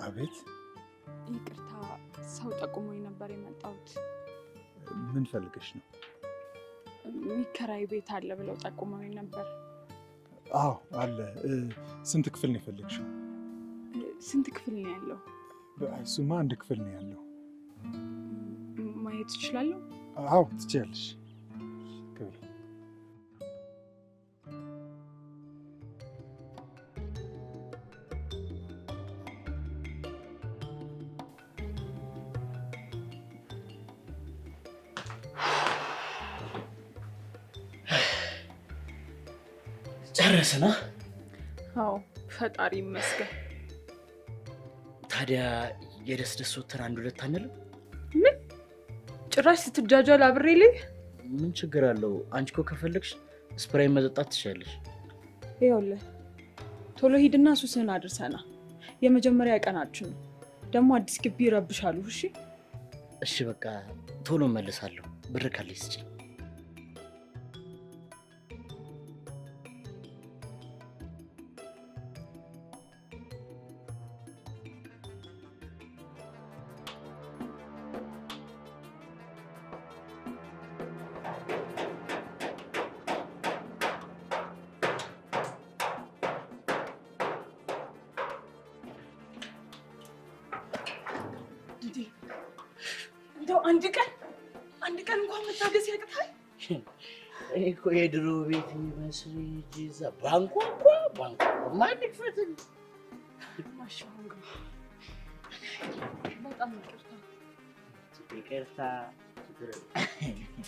አቤት፣ ይቅርታ፣ ሰው ጠቁሞኝ ነበር የመጣሁት። ምን ፈልገሽ ነው? የሚከራይ ቤት አለ ብለው ጠቁመኝ ነበር። አዎ አለ። እ፣ ስንት ክፍል ነው የፈለግሽው? ስንት ክፍል ነው ያለው? እሱማ አንድ ክፍል ነው ያለው። ም- ማየት እችላለሁ? አዎ ትችያለሽ። ግቢ። ጨረስና አዎ፣ ፈጣሪ ይመስገን። ታዲያ የደስ ደስ ወተን አንድ ሁለት አንልም? ምን ጭራሽ ስትጃጃል አብሬ ልይ? ምን ችግር አለው? አንቺ እኮ ከፈለግሽ ስፕራይ መጠጣት ትችላለሽ። ይኸውልህ ቶሎ ሂድና ሱስህን አድርሰና። የመጀመሪያ ቀናችን ነው ደግሞ አዲስ ግቢ ይረብሻሉ። እሺ እሺ በቃ ቶሎ እመልሳለሁ። ብር ካለሽ ስጪኝ። እንደው አንድ ቀን አንድ ቀን እንኳን መታገስ ያቅታል። እኔ እኮ የድሮ ቤት የሚመስል ሂጂ እዛ ባንኳኳ ባንኳኳ ማን ይክፈትልኝ? ማሻአላ በጣም ይቅርታ። ይቅርታ ችግር የለም።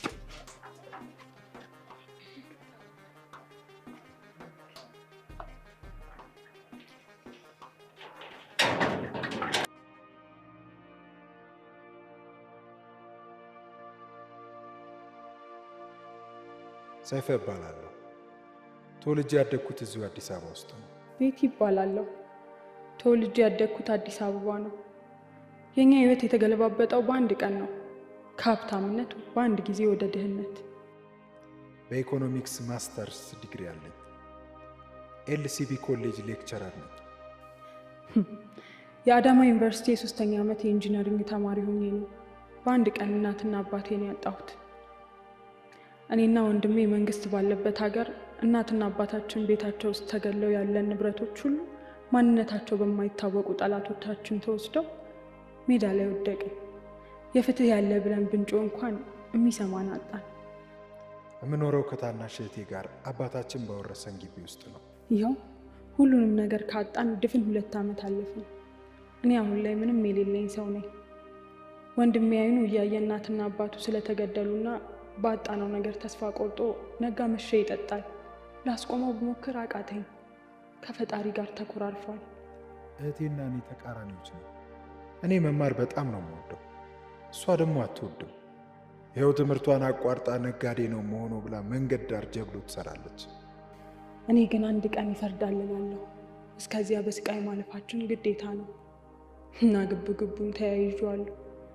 ሰይፈ እባላለሁ። ተወልጄ ያደግኩት እዚሁ አዲስ አበባ ውስጥ ነው። ቤት ይባላለሁ። ተወልጄ ያደግኩት አዲስ አበባ ነው። የኛ ህይወት የተገለባበጠው በአንድ ቀን ነው። ከሀብታምነት በአንድ ጊዜ ወደ ድህነት። በኢኮኖሚክስ ማስተርስ ዲግሪ አለኝ። ኤልሲቢ ኮሌጅ ሌክቸረር ነኝ። የአዳማ ዩኒቨርሲቲ የሶስተኛ ዓመት የኢንጂነሪንግ ተማሪ ሆኜ ነው በአንድ ቀን እናትና አባቴን ያጣሁት። እኔና ወንድሜ መንግስት ባለበት ሀገር እናትና አባታችን ቤታቸው ውስጥ ተገለው ያለን ንብረቶች ሁሉ ማንነታቸው በማይታወቁ ጠላቶቻችን ተወስደው ሜዳ ላይ ወደቅን። የፍትህ ያለ ብለን ብንጮ እንኳን የሚሰማን አጣን። የምኖረው ከታናሽ እህቴ ጋር አባታችን ባወረሰን ግቢ ውስጥ ነው። ይኸው ሁሉንም ነገር ካጣን ድፍን ሁለት ዓመት አለፈን። እኔ አሁን ላይ ምንም የሌለኝ ሰው ነኝ። ወንድሜ አይኑ እያየ እናትና አባቱ ስለተገደሉና ባጣነው ነገር ተስፋ ቆርጦ ነጋ መሸ ይጠጣል። ላስቆመው ብሞክር አቃተኝ። ከፈጣሪ ጋር ተኮራርፏል። እህቴና እኔ ተቃራኒዎች ነው። እኔ መማር በጣም ነው የምወደው፣ እሷ ደግሞ አትወድም። ይኸው ትምህርቷን አቋርጣ ነጋዴ ነው መሆኑ ብላ መንገድ ዳር ጀብሎ ትሰራለች። እኔ ግን አንድ ቀን ይፈርዳል እላለሁ። እስከዚያ በስቃይ ማለፋችን ግዴታ ነው እና ግብ ግቡን ተያይዤዋለሁ።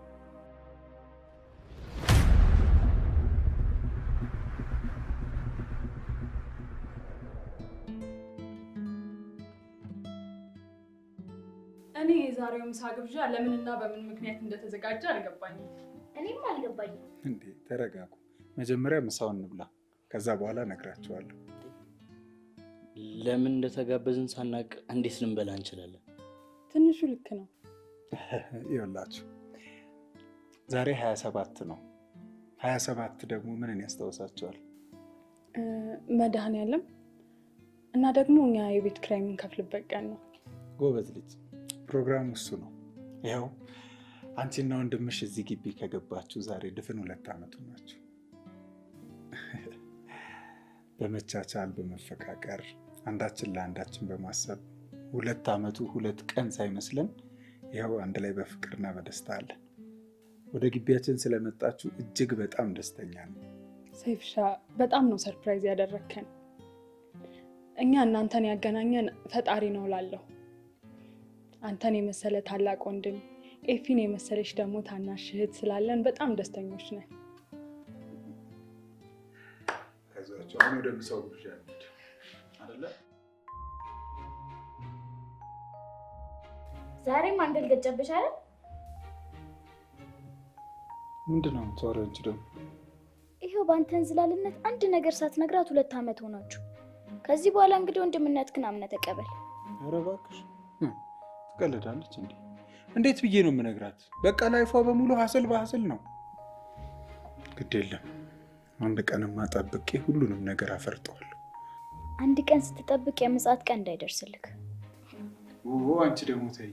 እኔ የዛሬው ምሳ ግብዣ ለምንና በምን ምክንያት እንደተዘጋጀ አልገባኝም። እኔም አልገባኝም። እንዴ ተረጋጉ። መጀመሪያ ምሳውን እንብላ፣ ከዛ በኋላ እነግራቸዋለሁ። ለምን እንደተጋበዝን ሳናቅ እንዴት ልንበላ እንችላለን? ትንሹ ልክ ነው። ይኸውላችሁ ዛሬ 27 ነው። 27 ደግሞ ምንን ያስታውሳቸዋል? መድኃኔዓለም እና ደግሞ እኛ የቤት ኪራይ የምንከፍልበት ቀን ነው። ጎበዝ ልጅ፣ ፕሮግራሙ እሱ ነው። ይኸው አንቺና ወንድምሽ እዚህ ግቢ ከገባችሁ ዛሬ ድፍን ሁለት ዓመቱ ናቸው። በመቻቻል በመፈቃቀር አንዳችን ለአንዳችን በማሰብ ሁለት ዓመቱ ሁለት ቀን ሳይመስለን ይኸው አንድ ላይ በፍቅርና በደስታ አለን። ወደ ግቢያችን ስለመጣችሁ እጅግ በጣም ደስተኛ ነው። ሰይፍሻ በጣም ነው ሰርፕራይዝ ያደረግከን። እኛ እናንተን ያገናኘን ፈጣሪ ነው ላለሁ አንተን የመሰለ ታላቅ ወንድም፣ ኤፊን የመሰለች ደግሞ ታናሽ እህት ስላለን በጣም ደስተኞች ነን። ከዛቸው አሁን ወደ ምሳው ግብዣ እንሂድ አይደለ? ዛሬም አንገል ገጨብሽ አይደል? ምንድን ነው የምታወሪው አንቺ ደግሞ? ይኸው በአንተ እንዝላልነት አንድ ነገር ሳትነግራት ሁለት ዓመት ሆናችሁ። ከዚህ በኋላ እንግዲህ ወንድምነትህን አምነህ ተቀበል። ኧረ እባክሽ እ፣ ትቀልዳለች እንዴ? እንዴት ብዬ ነው የምነግራት? በቃ ላይፏ በሙሉ ሀስል በሀስል ነው። ግድ የለም አንድ ቀንማ ጠብቄ ሁሉንም ነገር አፈርጠዋለሁ። አንድ ቀን ስትጠብቅ የምጽአት ቀን እንዳይደርስልክ። ኦ አንቺ ደግሞ ተይ።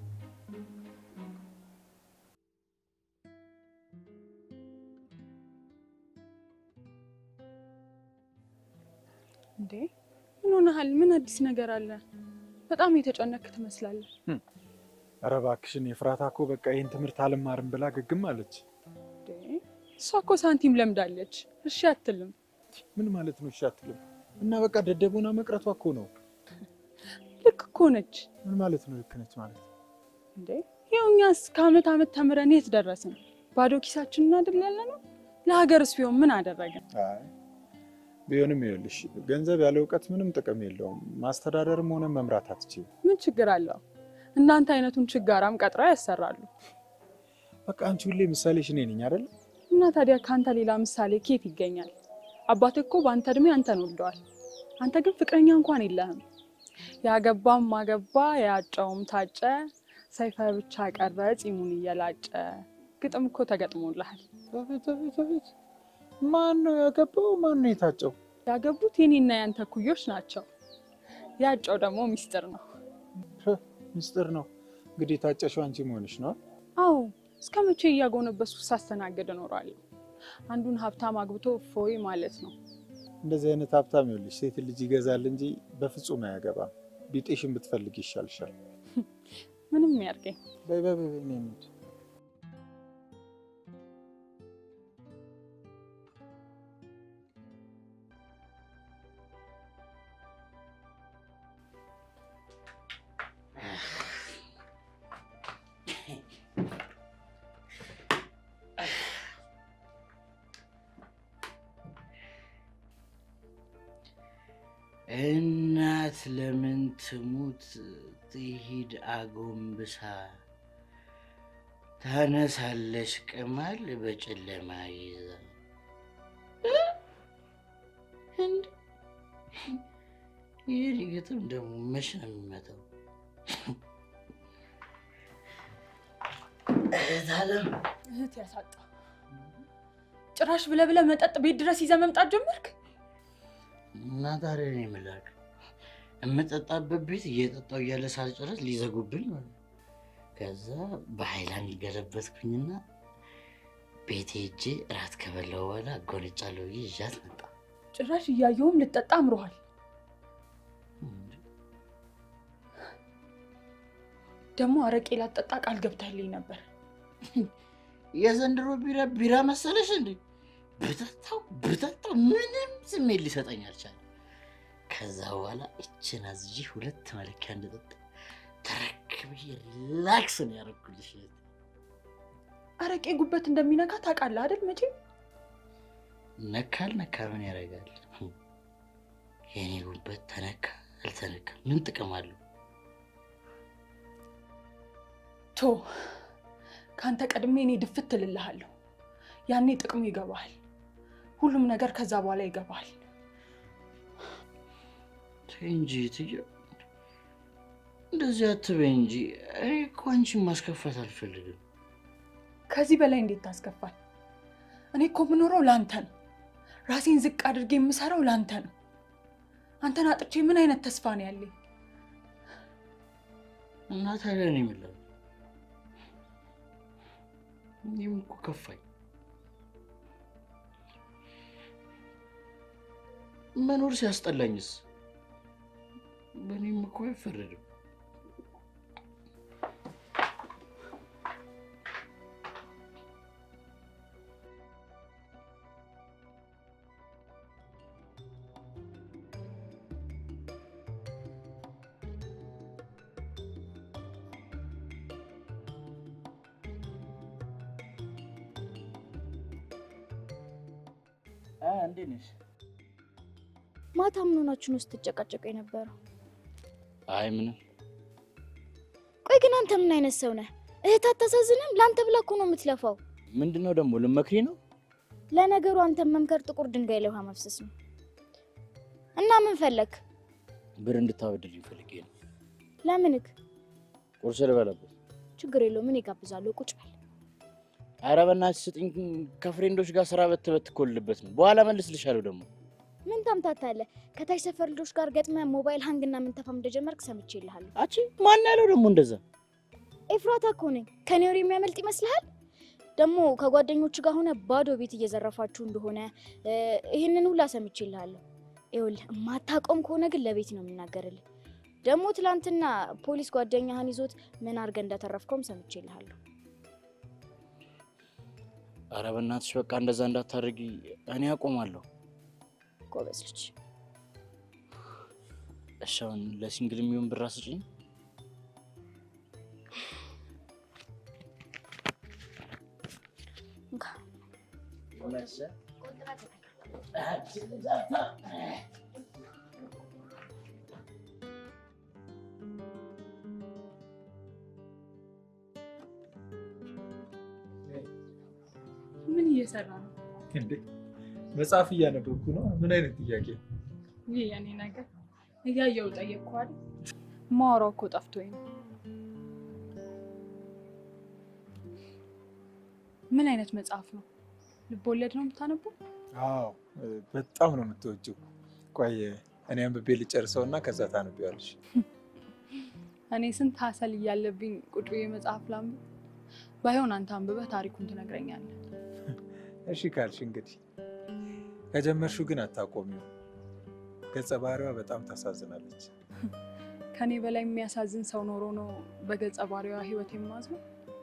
እንዴ ምን ሆነሃል? ምን አዲስ ነገር አለ? በጣም የተጨነክ ትመስላለህ። ኧረ እባክሽን የፍራታ እኮ በቃ ይህን ትምህርት አልማርም ብላ ግግም አለች። እንዴ እሷ እኮ ሳንቲም ለምዳለች። እሺ አትልም። ምን ማለት ነው? እሺ አትልም እና በቃ ደደቡና መቅረቷ እኮ ነው። ልክ እኮ ነች። ምን ማለት ነው? ልክ ነች ማለት እንዴ ይኸው እኛስ ከአመት አመት ተምረን የት ደረስን? ባዶ ኪሳችንን አይደል ያለ ነው። ለሀገርስ ቢሆን ምን አደረገን? አይ ቢሆንም ይኸውልሽ ገንዘብ ያለ እውቀት ምንም ጥቅም የለውም። ማስተዳደርም ሆነ መምራት አትችይም። ምን ችግር አለው? እናንተ አይነቱን ችጋራም ቀጥረው ያሰራሉ። በቃ አንቺ ሁሌ ምሳሌሽ እኔ ነኝ አይደል? እና ታዲያ ከአንተ ሌላ ምሳሌ ኬት ይገኛል? አባትህ እኮ በአንተ እድሜ አንተን ወልደዋል። አንተ ግን ፍቅረኛ እንኳን የለህም። ያገባም ማገባ ያጨውም ታጨ፣ ሰይፈ ብቻ ቀረ ፂሙን እየላጨ። ግጥም እኮ ተገጥሞልሃል። አቤት አቤት አቤት! ማን ነው ያገባው? ማን ነው የታጨው? ያገቡት የኔና ያንተ ኩዮች ናቸው። ያጨው ደግሞ ሚስጥር ነው። ሚስጥር ነው እንግዲህ። የታጨሽው አንቺ መሆንሽ ነው። አዎ እስከ መቼ እያጎነበሱ ሳስተናግድ እኖራለሁ? አንዱን ሀብታም አግብቶ ፎይ ማለት ነው። እንደዚህ አይነት ሀብታም ይኸውልሽ ሴት ልጅ ይገዛል እንጂ በፍጹም አያገባም። ቢጤሽን ብትፈልግ ይሻልሻል። ምንም ያርገኝ። በይ በይ በይ፣ እኔ እንሂድ። እናት ለምን ትሙት ትሂድ አጎንብሳ ታነሳለች ቅማል በጨለማ ይዛ እንዴ! ይህ ግጥም ደግሞ መች ነው የሚመጣው? እህት አለም እህት ያሳጣ ጭራሽ ብለህ ብለህ መጠጥ ቤት ድረስ ይዘህ መምጣት ጀመርክ። እና ታዲያ እኔ የምላክ የምጠጣበት ቤት እየጠጣው እያለ ሳልጨረስ ሊዘጉብኝ ማለት ነው። ከዛ በሀይላንድ ገለበትኩኝና ቤቴ ሄጄ እራት ከበላሁ በኋላ ጎንጫለሁ ብዬ ይዣት መጣ። ጭራሽ እያየውም ልጠጣ አምሮሃል። ደግሞ አረቄ ላጠጣ ቃል ገብተህልኝ ነበር። የዘንድሮ ቢራ ቢራ መሰለሽ እንዴ? ብጠጣው ብጠጣው ምንም ስሜት ሊሰጠኝ አልቻለም። ከዛ በኋላ እችን አዝዤ ሁለት መለኪያ እንደጠጣ ተረክብዬ ሪላክስ ነው ያደረኩልሽ። አረቄ ጉበት እንደሚነካ ታውቃለህ አይደል? መቼም ነካል ነካ ምን ያደርጋል? የኔ ጉበት ተነካ አልተነካ ምን ጥቅም አለው? ቶ ከአንተ ቀድሜ እኔ ድፍት እልልሃለሁ። ያኔ ጥቅሙ ይገባሃል። ሁሉም ነገር ከዛ በኋላ ይገባሃል። ተይ እንጂ ትዬ፣ እንደዚህ አትበይ እንጂ። እኔ እኮ አንቺን ማስከፋት አልፈልግም። ከዚህ በላይ እንዴት ታስከፋል? እኔ እኮ የምኖረው ለአንተ ነው። ራሴን ዝቅ አድርጌ የምሰራው ለአንተ ነው። አንተን አጥቼ ምን አይነት ተስፋ ነው ያለኝ? እና ታዲያ እኔ ምን ላድርግ? እኔም እኮ ከፋኝ። መኖር ሲያስጠላኝስ በእኔም እኮ አይፈረድም። እንዴት ነሽ? ማታ ምን ሆናችሁ ነው ስትጨቃጨቁ የነበረው? አይ ምንም። ቆይ ግን አንተ ምን አይነት ሰው ነህ? እህት አታሳዝንም? ለአንተ ብላ እኮ ነው የምትለፋው። ምንድን ነው ደግሞ ልመክሪ ነው? ለነገሩ አንተን መምከር ጥቁር ድንጋይ ላይ ውሃ መፍሰስ ነው። እና ምን ፈለግ? ብር እንድታበድልኝ ፈልጌ ነው። ለምንክ? ቁርስ ልበላበት። ችግር የለውም ምን ይጋብዛለሁ። ቁጭ በል። ኧረ በእናትሽ ስጥኝ። ከፍሬንዶች ጋር ስራ በት በት ኮልበት ነው። በኋላ መልስልሻለሁ ደግሞ ምን ታምታታለህ? ከታች ሰፈር ልጆች ጋር ገጥመህ ሞባይል ሀንግና ምንተፋም እንደጀመርክ ሰምቼልሃለሁ። አቺ ማን ያለው ደግሞ እንደዛ? ኤፍራታ እኮ ነኝ። ከኔ ወሬ የሚያመልጥ ይመስልሃል? ደግሞ ከጓደኞቹ ጋር ሆነ ባዶ ቤት እየዘረፋችሁ እንደሆነ እ፣ ይህንን ሁላ ሰምቼልሃለሁ። ይኸውልህ የማታውቀውም ከሆነ ግን ለቤት ነው የምናገርልህ። ደግሞ ትላንትና ፖሊስ ጓደኛህን ይዞት ምን አድርገህ እንዳተረፍከውም ሰምቼልሃለሁ። ኧረ በእናትሽ በቃ እንደዛ እንዳታደርጊ። እኔ አቆማለሁ። ጎበዝ ልጅ። እሺ አሁን ለሲንግል የሚሆን ብር አስጭኝ። እንካ። ምን እየሰራ ነው? እንዴ መጽሐፍ እያነበብኩ ነው። ምን አይነት ጥያቄ? ይህ የኔ ነገር እያየው ጠየቅኩ አይደል? ማወራው እኮ ጠፍቶኝ ነው። ምን አይነት መጽሐፍ ነው? ልቦለድ ነው የምታነበው? አዎ በጣም ነው የምትወጂው። ቆይ እኔ አንብቤ ልጨርሰው እና ከዛ ታነቢዋለሽ። እኔ ስንት ሀሰል እያለብኝ ቁጭ ብዬ መጽሐፍ ላንብብ? ባይሆን አንተ አንብበህ ታሪኩን ትነግረኛለህ። እሺ ካልሽ እንግዲህ ከጀመርሽው ግን አታቆሚው። ገጸ ባህሪዋ በጣም ታሳዝናለች። ከኔ በላይ የሚያሳዝን ሰው ኖሮ ነው በገጸ ባህሪዋ ህይወት የማዝነው?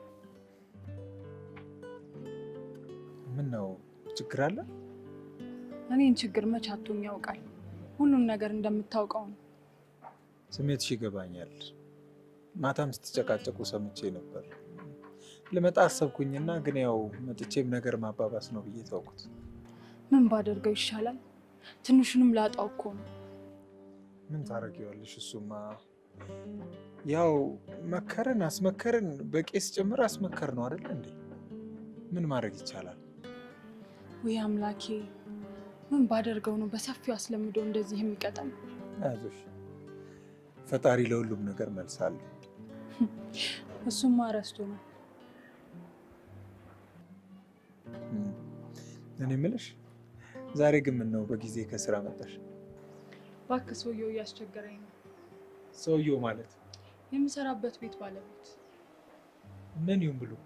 ምን ነው ችግር አለ? እኔን ችግር መች አቶኝ ያውቃል? ሁሉም ነገር እንደምታውቀው ነው። ስሜትሽ ይገባኛል። ማታም ስትጨቃጨቁ ሰምቼ ነበር። ልመጣ አሰብኩኝና ግን ያው መጥቼም ነገር ማባባስ ነው ብዬ ተውኩት። ምን ባደርገው ይሻላል? ትንሹንም ላጣው እኮ ነው። ምን ታደርጊዋለሽ? እሱማ ያው መከረን አስመከረን፣ በቄስ ጭምር አስመከር ነው አይደለ እንዴ? ምን ማድረግ ይቻላል? ውይ አምላኬ፣ ምን ባደርገው ነው በሰፊው አስለምዶ እንደዚህ የሚቀጣኝ? አይዞሽ፣ ፈጣሪ ለሁሉም ነገር መልስ አለ። እሱማ ረስቶ ነው። እም፣ እኔ የምልሽ ዛሬ ግን ምን ነው በጊዜ ከስራ መጣሽ? እባክህ ሰውየው እያስቸገረኝ ነው። ሰውየው ማለት የምሰራበት ቤት ባለቤት ምን ይሁን ብሎ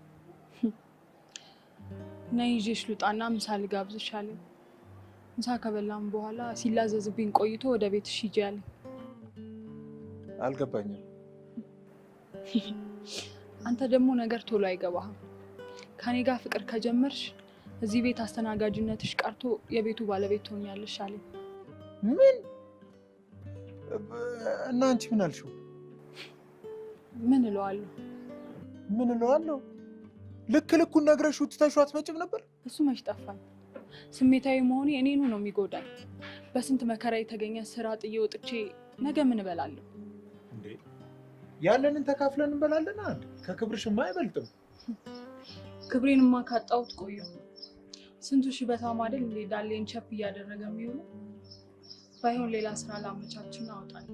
እና ይዤሽ ልውጣና ምሳ ልጋብዝሽ አለኝ። ምሳ ከበላም በኋላ ሲላዘዝብኝ ቆይቶ ወደ ቤትሽ ሂጂ አለኝ። አልገባኝም። አንተ ደግሞ ነገር ቶሎ አይገባህም። ከኔ ጋር ፍቅር ከጀመርሽ እዚህ ቤት አስተናጋጅነትሽ ቀርቶ የቤቱ ባለቤት ትሆኛለሽ አለኝ። ምን እና አንቺ ምን አልሽው? ምን እለዋለሁ? ምን እለዋለሁ? ልክ ልኩን ነግረሽው ትተሽው አትመጭም ነበር? እሱ መች ጠፋኝ። ስሜታዊ መሆኔ እኔኑ ነው የሚጎዳኝ። በስንት መከራ የተገኘ ስራ ጥዬ ወጥቼ ነገ ምን እበላለሁ? እንዴ ያለንን ተካፍለን እንበላለን። አንድ ከክብርሽማ አይበልጥም። ክብሬንማ ካጣሁት ቆየሁ። ስንቱ ሽበታም አይደል እንዴ ዳሌን ቸፕ እያደረገ የሚውሉ። ባይሆን ሌላ ስራ ላመቻችን አወጣለሁ።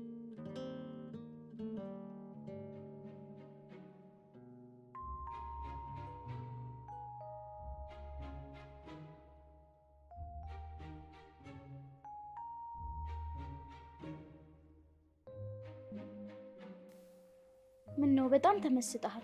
ምን ነው በጣም ተመስጠሃል?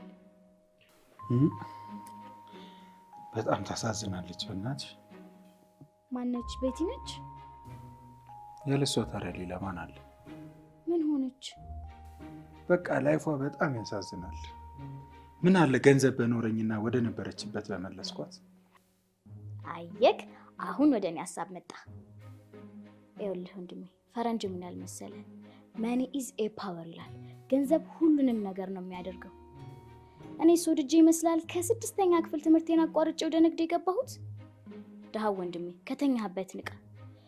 በጣም ታሳዝናለች። በእናትሽ ማነች? ቤቲ ነች? ያለሷ ታዲያ ሌላ ማን አለ? ምን ሆነች? በቃ ላይፏ በጣም ያሳዝናል። ምን አለ ገንዘብ በኖረኝና ወደ ነበረችበት በመለስኳት። አየክ፣ አሁን ወደ እኔ ሀሳብ መጣ። ይኸውልህ ወንድሜ ፈረንጅ ምን ያህል መሰለህ፣ መኒ ኢዝ ኤ ፓወር ይላል። ገንዘብ ሁሉንም ነገር ነው የሚያደርገው። እኔ ሶድጄ ይመስላል ከስድስተኛ ክፍል ትምህርቴን አቋርጬ ወደ ንግድ የገባሁት። ድሃ ወንድሜ ከተኛህበት ንቃ።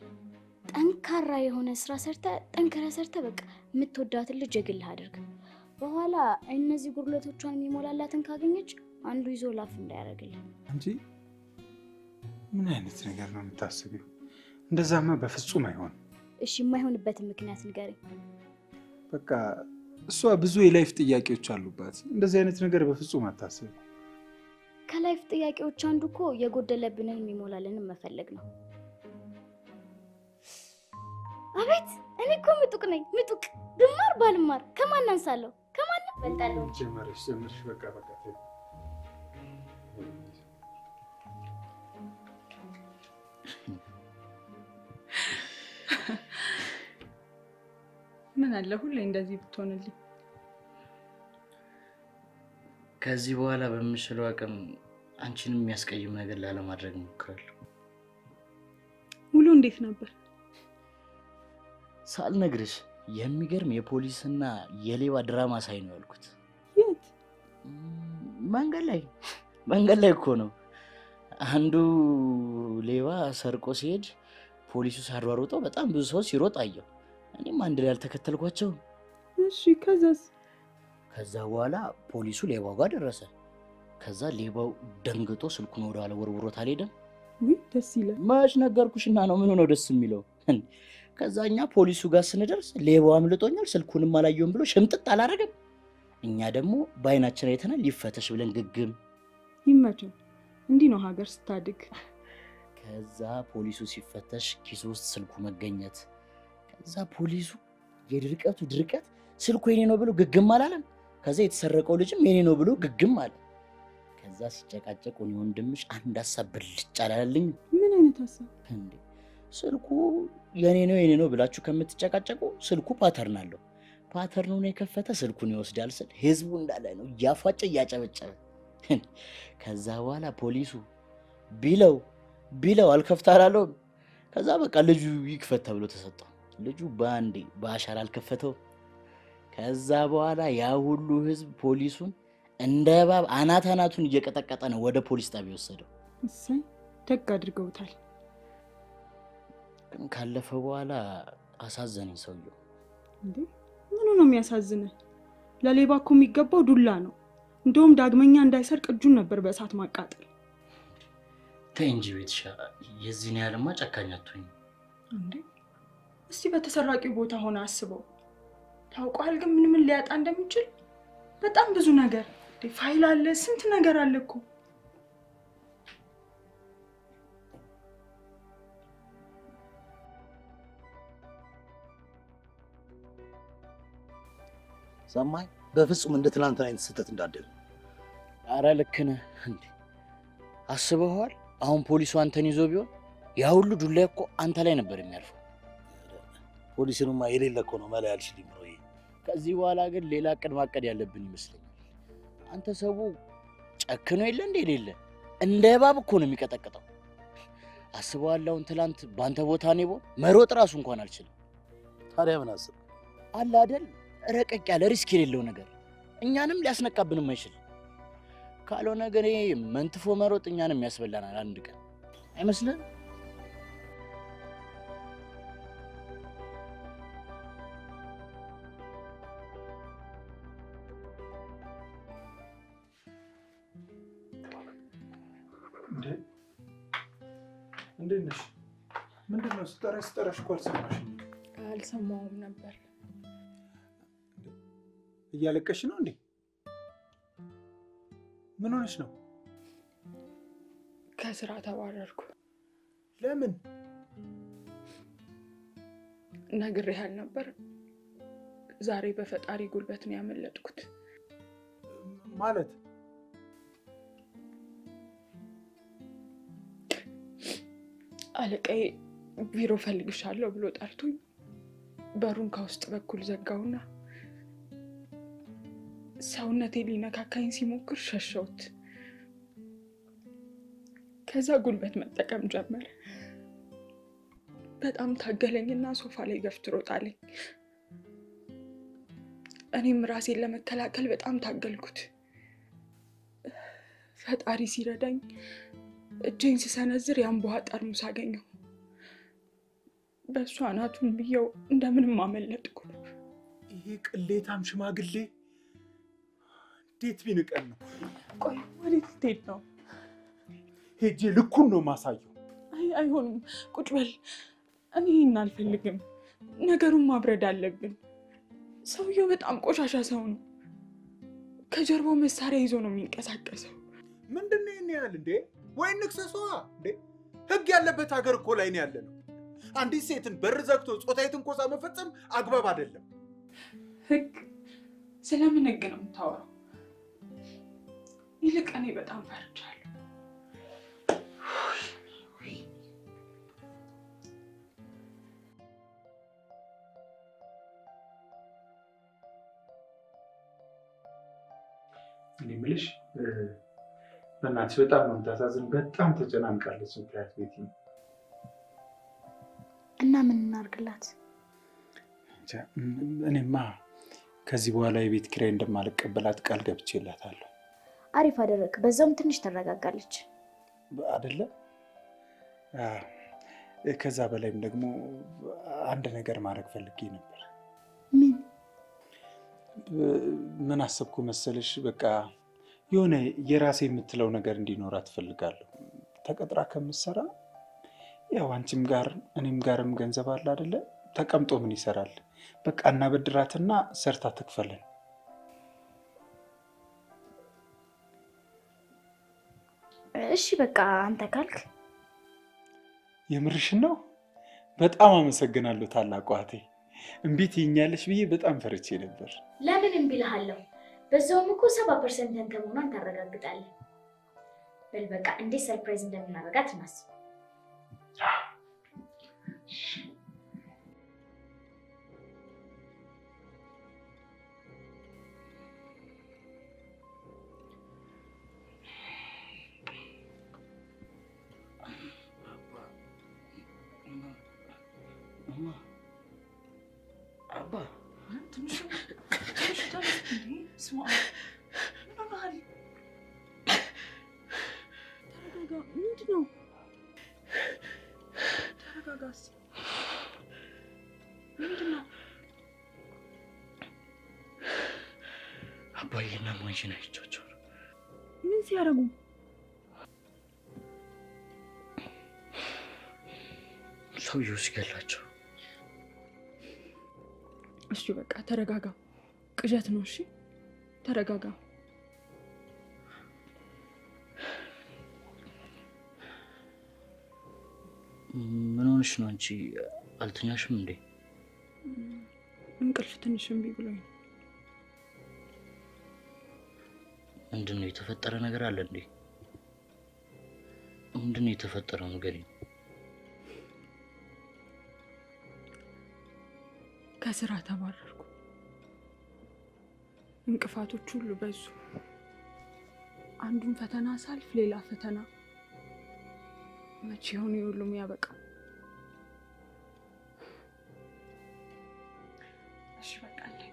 ጠንካራ የሆነ ስራ ሰርተ ጠንክረ ሰርተ በቃ የምትወዳትን ልጅ የግልህ አድርግ። በኋላ እነዚህ ጉድለቶቿን የሚሞላላትን ካገኘች አንዱ ይዞ ላፍ እንዳያደርግልን። አንቺ ምን አይነት ነገር ነው የምታስቢው? እንደዛማ በፍጹም አይሆንም። እሺ የማይሆንበትን ምክንያት ንገረኝ። በቃ እሷ ብዙ የላይፍ ጥያቄዎች አሉባት። እንደዚህ አይነት ነገር በፍጹም አታስብ። ከላይፍ ጥያቄዎች አንዱ እኮ የጎደለብንን የሚሞላልንን መፈለግ ነው። አቤት እኔ እኮ ምጡቅ ነኝ ምጡቅ። ብማር ባልማር ከማን አንሳለሁ? ከማንም በልጣለሁ። ጀመረሽ ጀመረሽ። በቃ በቃ ተይው። ምን አለ ሁሌ እንደዚህ ብትሆንልኝ። ከዚህ በኋላ በምችለው አቅም አንቺንም የሚያስቀይም ነገር ላለማድረግ እሞክራለሁ። ውሎ እንዴት ነበር? ሳልነግርሽ የሚገርም የፖሊስና የሌባ ድራማ ሳይ ነው ያልኩት። የት? ም፣ መንገድ ላይ መንገድ ላይ እኮ ነው። አንዱ ሌባ ሰርቆ ሲሄድ ፖሊሱ ሲያሯሩጠው በጣም ብዙ ሰው ሲሮጥ አየው። እኔም አንድ ላይ አልተከተልኳቸው። እሺ ከዛስ? ከዛ በኋላ ፖሊሱ ሌባው ጋር ደረሰ። ከዛ ሌባው ደንግጦ ስልኩን ወደኋላ ወርውሮት አልሄደም። ውይ ደስ ይላል። መች ነገርኩሽና ነው ምን ሆነው ደስ የሚለው? ከዛ እኛ ፖሊሱ ጋር ስንደርስ ሌባው አምልጦኛል ስልኩንም አላየውም ብሎ ሽምጥጥ አላረገም። እኛ ደግሞ በአይናችን አይተናል ሊፈተሽ ብለን ግግም። ይመቸው። እንዲህ ነው ሀገር ስታድግ። ከዛ ፖሊሱ ሲፈተሽ ኪሱ ውስጥ ስልኩ መገኘት። ከዛ ፖሊሱ የድርቀቱ ድርቀት ስልኩ የኔ ነው ብሎ ግግም አላለም። ከዛ የተሰረቀው ልጅም የኔ ነው ብሎ ግግም አለ። ከዛ ሲጨቃጨቁ እኔ ወንድምሽ አንድ ሀሳብ ብልጭ አላለልኝም። ምን አይነት ሀሳብ? እንዴ ስልኩ የኔ ነው የኔ ነው ብላችሁ ከምትጨቃጨቁ ስልኩ ፓተርን አለው። ፓተርኑን የከፈተ ስልኩን ይወስዳል ስል ህዝቡ እንዳለ ነው እያፏጨ እያጨበጨበ። ከዛ በኋላ ፖሊሱ ቢለው ቢለው አልከፍት አላለውም። ከዛ በቃ ልጁ ይክፈት ተብሎ ተሰጠው። ልጁ በአንዴ በአሻራ አልከፈተው። ከዛ በኋላ ያ ሁሉ ህዝብ ፖሊሱን እንደ እባብ አናት አናቱን እየቀጠቀጠ ነው ወደ ፖሊስ ጣቢያ የወሰደው። እሰይ ደግ አድርገውታል። ግን ካለፈ በኋላ አሳዘነኝ ሰውየው። እንዴ ምኑ ነው የሚያሳዝንህ? ለሌባ እኮ የሚገባው ዱላ ነው። እንደውም ዳግመኛ እንዳይሰርቅ እጁን ነበር በእሳት ማቃጠል። ተይ እንጂ ቤትሻ፣ የዚህን ያህልማ ጨካኝ አትሁኝ። እንዴ እስቲ በተሰራቂው ቦታ ሆነ አስበው። ታውቋል ግን ምን ምን ሊያጣ እንደሚችል በጣም ብዙ ነገር እንዴ፣ ፋይል አለ፣ ስንት ነገር አለ እኮ። ሰማኝ። በፍጹም እንደ ትናንትና አይነት ስህተት እንዳደለ አረ ልክ ነህ። እንዴ አስበኸዋል? አሁን ፖሊሱ አንተን ይዞ ቢሆን ያ ሁሉ ዱላ እኮ አንተ ላይ ነበር የሚያልፈው። ፖሊሲንማ የሌለ እኮ ነው መላ ያልሽልኝ ብሎ ከዚህ በኋላ ግን ሌላ እቅድ ማቀድ ያለብን ይመስለኛል። አንተ ሰው ጨክኖ የለ እንደ የሌለ እንደ እባብ እኮ ነው የሚቀጠቅጠው። አስበዋል? አሁን ትላንት በአንተ ቦታ እኔ ብሆን መሮጥ ራሱ እንኳን አልችልም። ታዲያ ምን አስብ አለ አይደል ረቀቅ ያለ ሪስክ የሌለው ነገር እኛንም ሊያስነቃብንም አይችልም። ካልሆነ ግን ይሄ መንትፎ መሮጥ እኛንም ያስበላናል አንድ ቀን አይመስልም? እንዴ እንዴት ነሽ? ምንድን ነው ስጠራሽ ስጠራሽ እኮ አልሰማሽም። አልሰማውም ነበር። እያለቀሽ ነው እንዴ? ምን ሆነሽ ነው? ከስራ ተባረርኩ። ለምን? ነግሬህ አልነበር? ዛሬ በፈጣሪ ጉልበት ነው ያመለጥኩት። ማለት አለቃዬ ቢሮ ፈልግሻለሁ ብሎ ጠርቶኝ በሩን ከውስጥ በኩል ዘጋውና ሰውነቴ ሊነካካኝ ሲሞክር ሸሸውት። ከዛ ጉልበት መጠቀም ጀመረ። በጣም ታገለኝና ሶፋ ላይ ገፍትሮ ጣለኝ። እኔም ራሴን ለመከላከል በጣም ታገልኩት። ፈጣሪ ሲረዳኝ እጄን ስሰነዝር የአምቧ ጠርሙስ አገኘው። በእሱ አናቱን ብየው እንደምንም አመለጥኩ። ይሄ ቅሌታም ሽማግሌ እንዴት ቢንቀን ነው? ቆይ ወዴት ልትሄድ ነው? ሄጄ ልኩን ነው ማሳየው። አይ አይሆንም፣ ቁጭ በል። እኔ ይህን አልፈልግም። ነገሩን ማብረድ አለብን። ሰውየው በጣም ቆሻሻ ሰው ነው። ከጀርባው መሳሪያ ይዞ ነው የሚንቀሳቀሰው። ምንድን ነው ይህን ያህል እንዴ? ወይ ንክሰሷ እንዴ! ህግ ያለበት ሀገር እኮ ላይ ነው ያለ ነው። አንዲት ሴትን በር ዘግቶ ጾታዊ ትንኮሳ መፈጸም አግባብ አይደለም። ህግ ስለምን ህግ ነው የምታወራው? ይልቅ እኔ በጣም ፈርቻለሁ። እኔ የምልሽ በእናትሽ በጣም ነው የምታሳዝን። በጣም ተጨናንቃለች። ምክንያት ቤት እና ምን እናርግላት? እኔማ ከዚህ በኋላ የቤት ኪራይ እንደማልቀበላት ቃል ገብቼላታለሁ። አሪፍ አደረግ። በዛውም ትንሽ ትረጋጋለች። አደለ? ከዛ በላይም ደግሞ አንድ ነገር ማድረግ ፈልጌ ነበር። ምን ምን አሰብኩ መሰለሽ? በቃ የሆነ የራሴ የምትለው ነገር እንዲኖራት እፈልጋለሁ። ተቀጥራ ከምትሰራ ያው አንቺም ጋር እኔም ጋርም ገንዘብ አለ አደለ? ተቀምጦ ምን ይሰራል? በቃ እናበድራትና ሰርታ ትክፈለን። እሺ በቃ አንተ ካልክ የምርሽን ነው? በጣም አመሰግናለሁ ታላቋ እህቴ። እምቢ ትይኛለሽ ብዬ በጣም ፈርቼ ነበር። ለምን እምቢ እልሃለሁ? በዛውም እኮ ሰባ ፐርሰንት አንተ መሆኗን ታረጋግጣለህ። በል በቃ እንዴት ሰርፕራይዝ እንደምናደርጋት እናስብ። አባ ትንሹ ትንሹ ተነስ እንዴ! ስማ፣ ምን ሆነሃል? ተረጋጋ። ምንድን ነው? ተረጋጋ እስኪ። ምንድን ነው? አባዬና እማዬን አይቻቸው ነው። ምን ሲያደርጉ? ሰውየው ሲገላቸው እሺ በቃ ተረጋጋ። ቅዠት ነው። እሺ ተረጋጋ። ምን ሆንሽ ነው አንቺ? አልተኛሽም እንዴ? እንቅልፍ ትንሽ እምቢ ብሎኝ ነው። ምንድን ነው የተፈጠረ ነገር አለ እንዴ? ምንድን ነው የተፈጠረው ነገር? ከስራ ተባረርኩ። እንቅፋቶች ሁሉ በዙ። አንዱን ፈተና ሳልፍ ሌላ ፈተና። መቼ ይሆን የሁሉም ያበቃው? እሺ በቃ እንሂድ።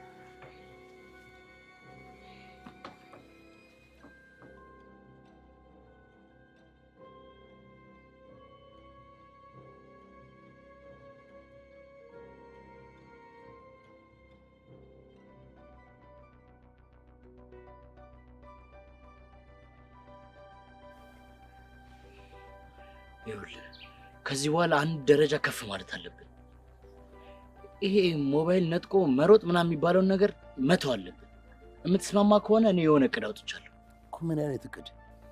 ይኸውልህ ከዚህ በኋላ አንድ ደረጃ ከፍ ማለት አለብን። ይሄ ሞባይል ነጥቆ መሮጥ ምናምን የሚባለውን ነገር መተው አለብን። የምትስማማ ከሆነ እኔ የሆነ እቅድ አውጥቻለሁ። እኮ ምን አይነት እቅድ?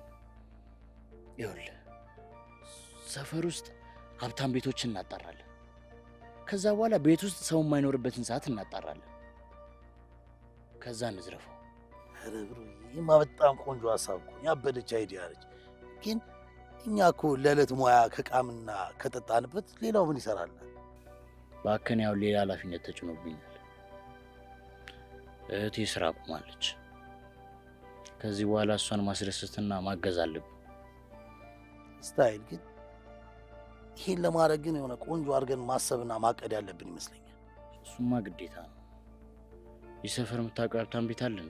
ይኸውልህ ሰፈር ውስጥ ሀብታም ቤቶችን እናጣራለን። ከዛ በኋላ ቤት ውስጥ ሰው የማይኖርበትን ሰዓት እናጣራለን። ከዛ እንዝረፈው። ኧረ ብሩ፣ ይህማ በጣም ቆንጆ ሀሳብ እኮ ያበደች አይዲያ ነች። ግን እኛ እኮ ለዕለት ሙያ ከቃምና ከጠጣንበት ሌላው ምን ይሰራል? በአከን ያው ሌላ ኃላፊነት ተጭኖብኛል። እህቴ ስራ አቁማለች። ከዚህ በኋላ እሷን ማስደሰትና ማገዝ አለብን። ስታይል ግን ይህን ለማድረግ ግን የሆነ ቆንጆ አድርገን ማሰብና ማቀድ ያለብን ይመስለኛል። እሱማ ግዴታ ነው። ይህ ሰፈር የምታውቀው ሀብታም ቤት አለ እንዴ?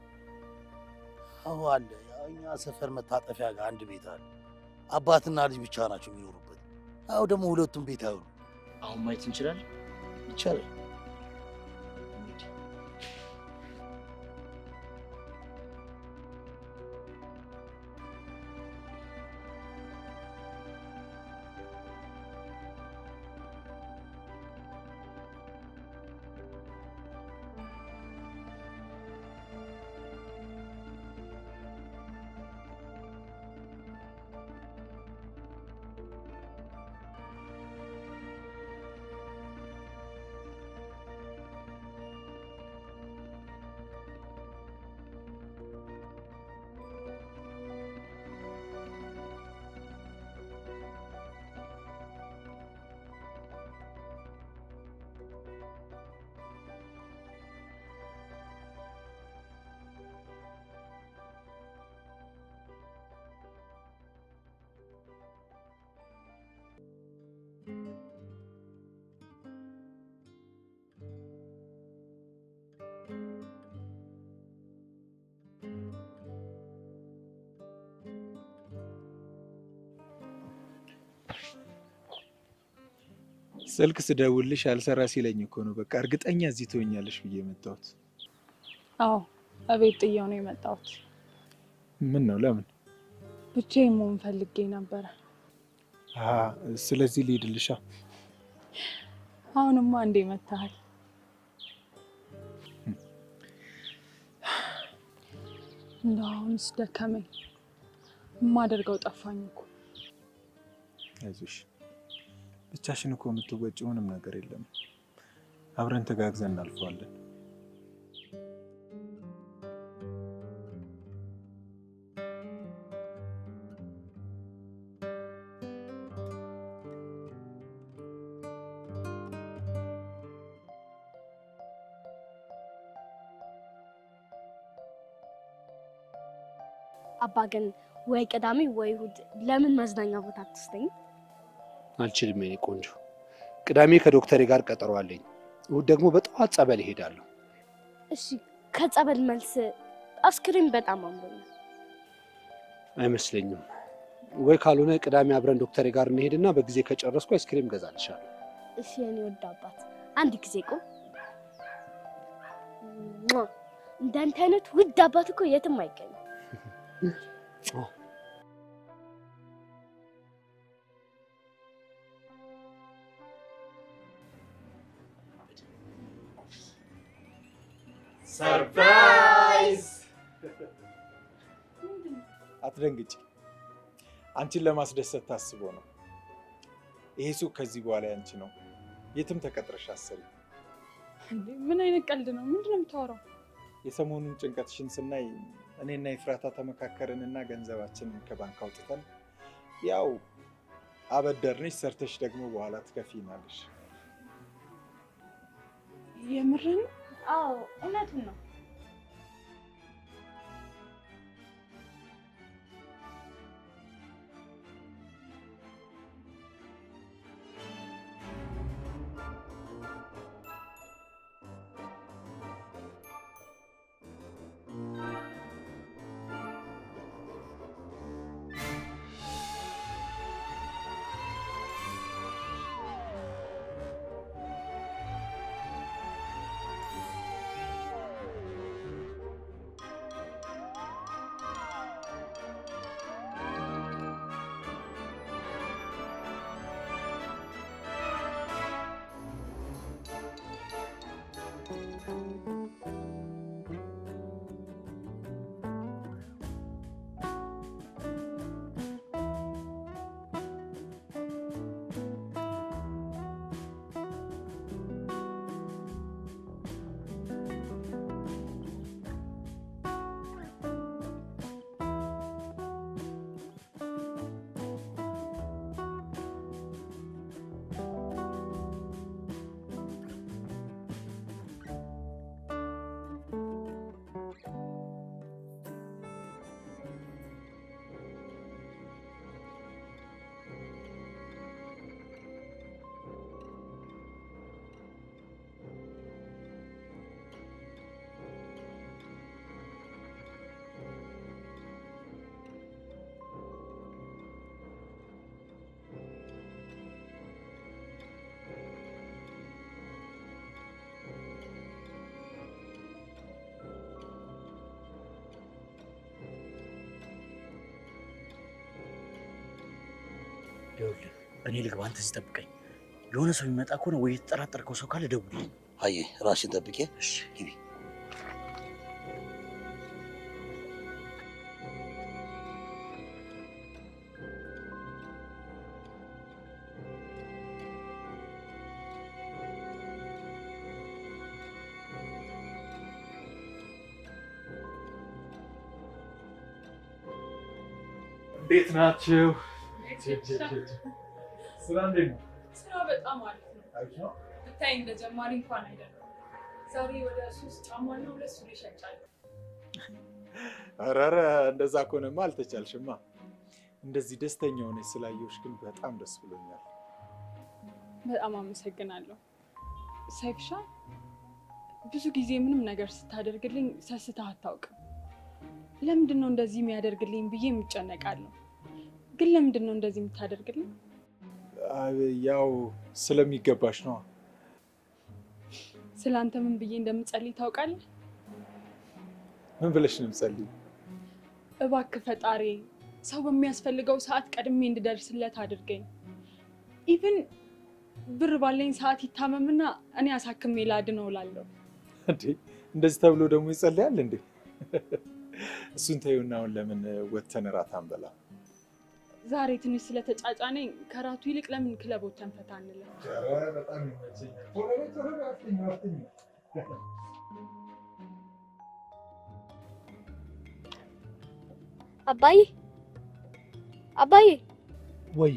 አሁ አለ። ያው እኛ ሰፈር መታጠፊያ ጋር አንድ ቤት አለ። አባትና ልጅ ብቻ ናቸው የሚኖሩበት። አሁ ደግሞ ሁለቱም ቤት አይሆኑ አሁን ማየት እንችላለን። ይቻላል። ስልክ ስደውልሽ አልሰራ ሲለኝ እኮ ነው በቃ እርግጠኛ እዚህ ትሆኛለሽ ብዬ የመጣሁት። አዎ እቤት ጥየው ነው የመጣሁት። ምን ነው ለምን? ብቻዬን መሆን ፈልጌ ነበረ። አሀ፣ ስለዚህ ልሂድልሻ። አሁንማ እንዴ መታሃል። እንደው አሁንስ ደከመኝ። የማደርገው ጠፋኝ እኮ። አይዞሽ፣ ብቻሽን እኮ የምትወጪው ምንም ነገር የለም። አብረን ተጋግዘን እናልፈዋለን። አባ ግን ወይ ቅዳሜ ወይ እሑድ ለምን መዝናኛ ቦታ አትወስደኝ? አልችልም የኔ ቆንጆ። ቅዳሜ ከዶክተሬ ጋር ቀጠሮ አለኝ። እሑድ ደግሞ በጠዋት ጸበል እሄዳለሁ። እሺ ከጸበል መልስ አስክሬም በጣም አምሮኛል። አይመስለኝም። ወይ ካልሆነ ቅዳሜ አብረን ዶክተሬ ጋር እንሄድና በጊዜ ከጨረስኩ አይስክሬም ገዛልሻለሁ። እሺ የኔ ወድ አባት አንድ ጊዜ ቁም። ሟ! እንዳንተ አይነት ውድ አባት እኮ የትም አይገኝም። ሰርፕራይዝ! አትደንግጭ። አንቺን ለማስደሰት ታስቦ ነው። ይሄ ሱቅ ከዚህ በኋላ ያንቺ ነው። የትም ተቀጥረሽ አሰሪ። እንዴ ምን አይነት ቀልድ ነው? ምንድን ነው የምታወራው? የሰሞኑን ጭንቀትሽን ስናይ እኔና የፍራታ ተመካከርንና ገንዘባችንን ከባንክ አውጥተን ያው አበደርንሽ፣ ሰርተሽ ደግሞ በኋላ ትከፊናለሽ። የምርን አዎ እውነቱን ነው። ይኸውልህ እኔ ልግባ፣ አንተ እዚህ ጠብቀኝ። የሆነ ሰው የሚመጣ ከሆነ ወይ የተጠራጠርከው ሰው ካለ ደውልልኝ። አየ ራስሽን ጠብቄ እሺ ግቢ። እንዴት ናችሁ? ስራ እንዴት ነው? ስራ በጣም አሪፍ ነው። ብታይ እንደ ጀማሪ እንኳን አይደለም። ዛሬ ወደ ሶስት ጫማና ሁለት ሱሪ ሸጫለሁ። ኧረ ኧረ እንደዛ ከሆነማ አልተቻልሽማ። እንደዚህ ደስተኛ ሆነች ስላየሁሽ ግን በጣም ደስ ብሎኛል። በጣም አመሰግናለሁ ሰይፍሻ። ብዙ ጊዜ ምንም ነገር ስታደርግልኝ ሰስተህ አታውቅም። ለምንድን ነው እንደዚህ የሚያደርግልኝ ብዬ የምጨነቃለሁ። ግን ለምንድን ነው እንደዚህ የምታደርግልኝ? አይ፣ ያው ስለሚገባሽ ነዋ። ስለ አንተ ምን ብዬ እንደምጸልይ ታውቃለህ? ምን ብለሽ ነው የምጸልይ? እባክህ ፈጣሪ ሰው በሚያስፈልገው ሰዓት ቀድሜ እንድደርስለት አድርገኝ። ኢቭን ብር ባለኝ ሰዓት ይታመምና እኔ አሳክሜ ላድነው እላለሁ። እንዴ እንደዚህ ተብሎ ደግሞ ይጸልያል እንዴ? እሱን ተይውና አሁን ለምን ወተን እራት አንበላ? ዛሬ ትንሽ ስለተጫጫነኝ ከራቱ ይልቅ ለምን ክለብ ወተን ፈታ አንልም? በጣም ይመቸኛል። አባዬ አባዬ ወይ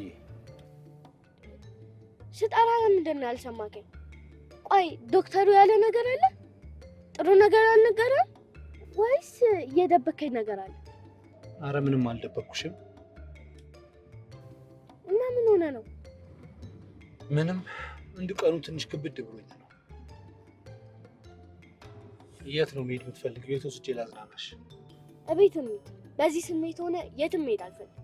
ስጠራ ለምንድን ነው ያልሰማከኝ? ቆይ ዶክተሩ ያለ ነገር አለ? ጥሩ ነገር አልነገረም ወይስ እየደበከኝ ነገር አለ? አረ ምንም አልደበኩሽም። እና ምን ሆነ ነው? ምንም እንዲሁ ቀኑ ትንሽ ክብድ ብሎኝ ነው። የት ነው መሄድ የምትፈልጊው? የት ወስጄ ላዝናናሽ? እቤት እንሂድ። በዚህ ስሜት ሆነ የትም መሄድ አልፈልግም።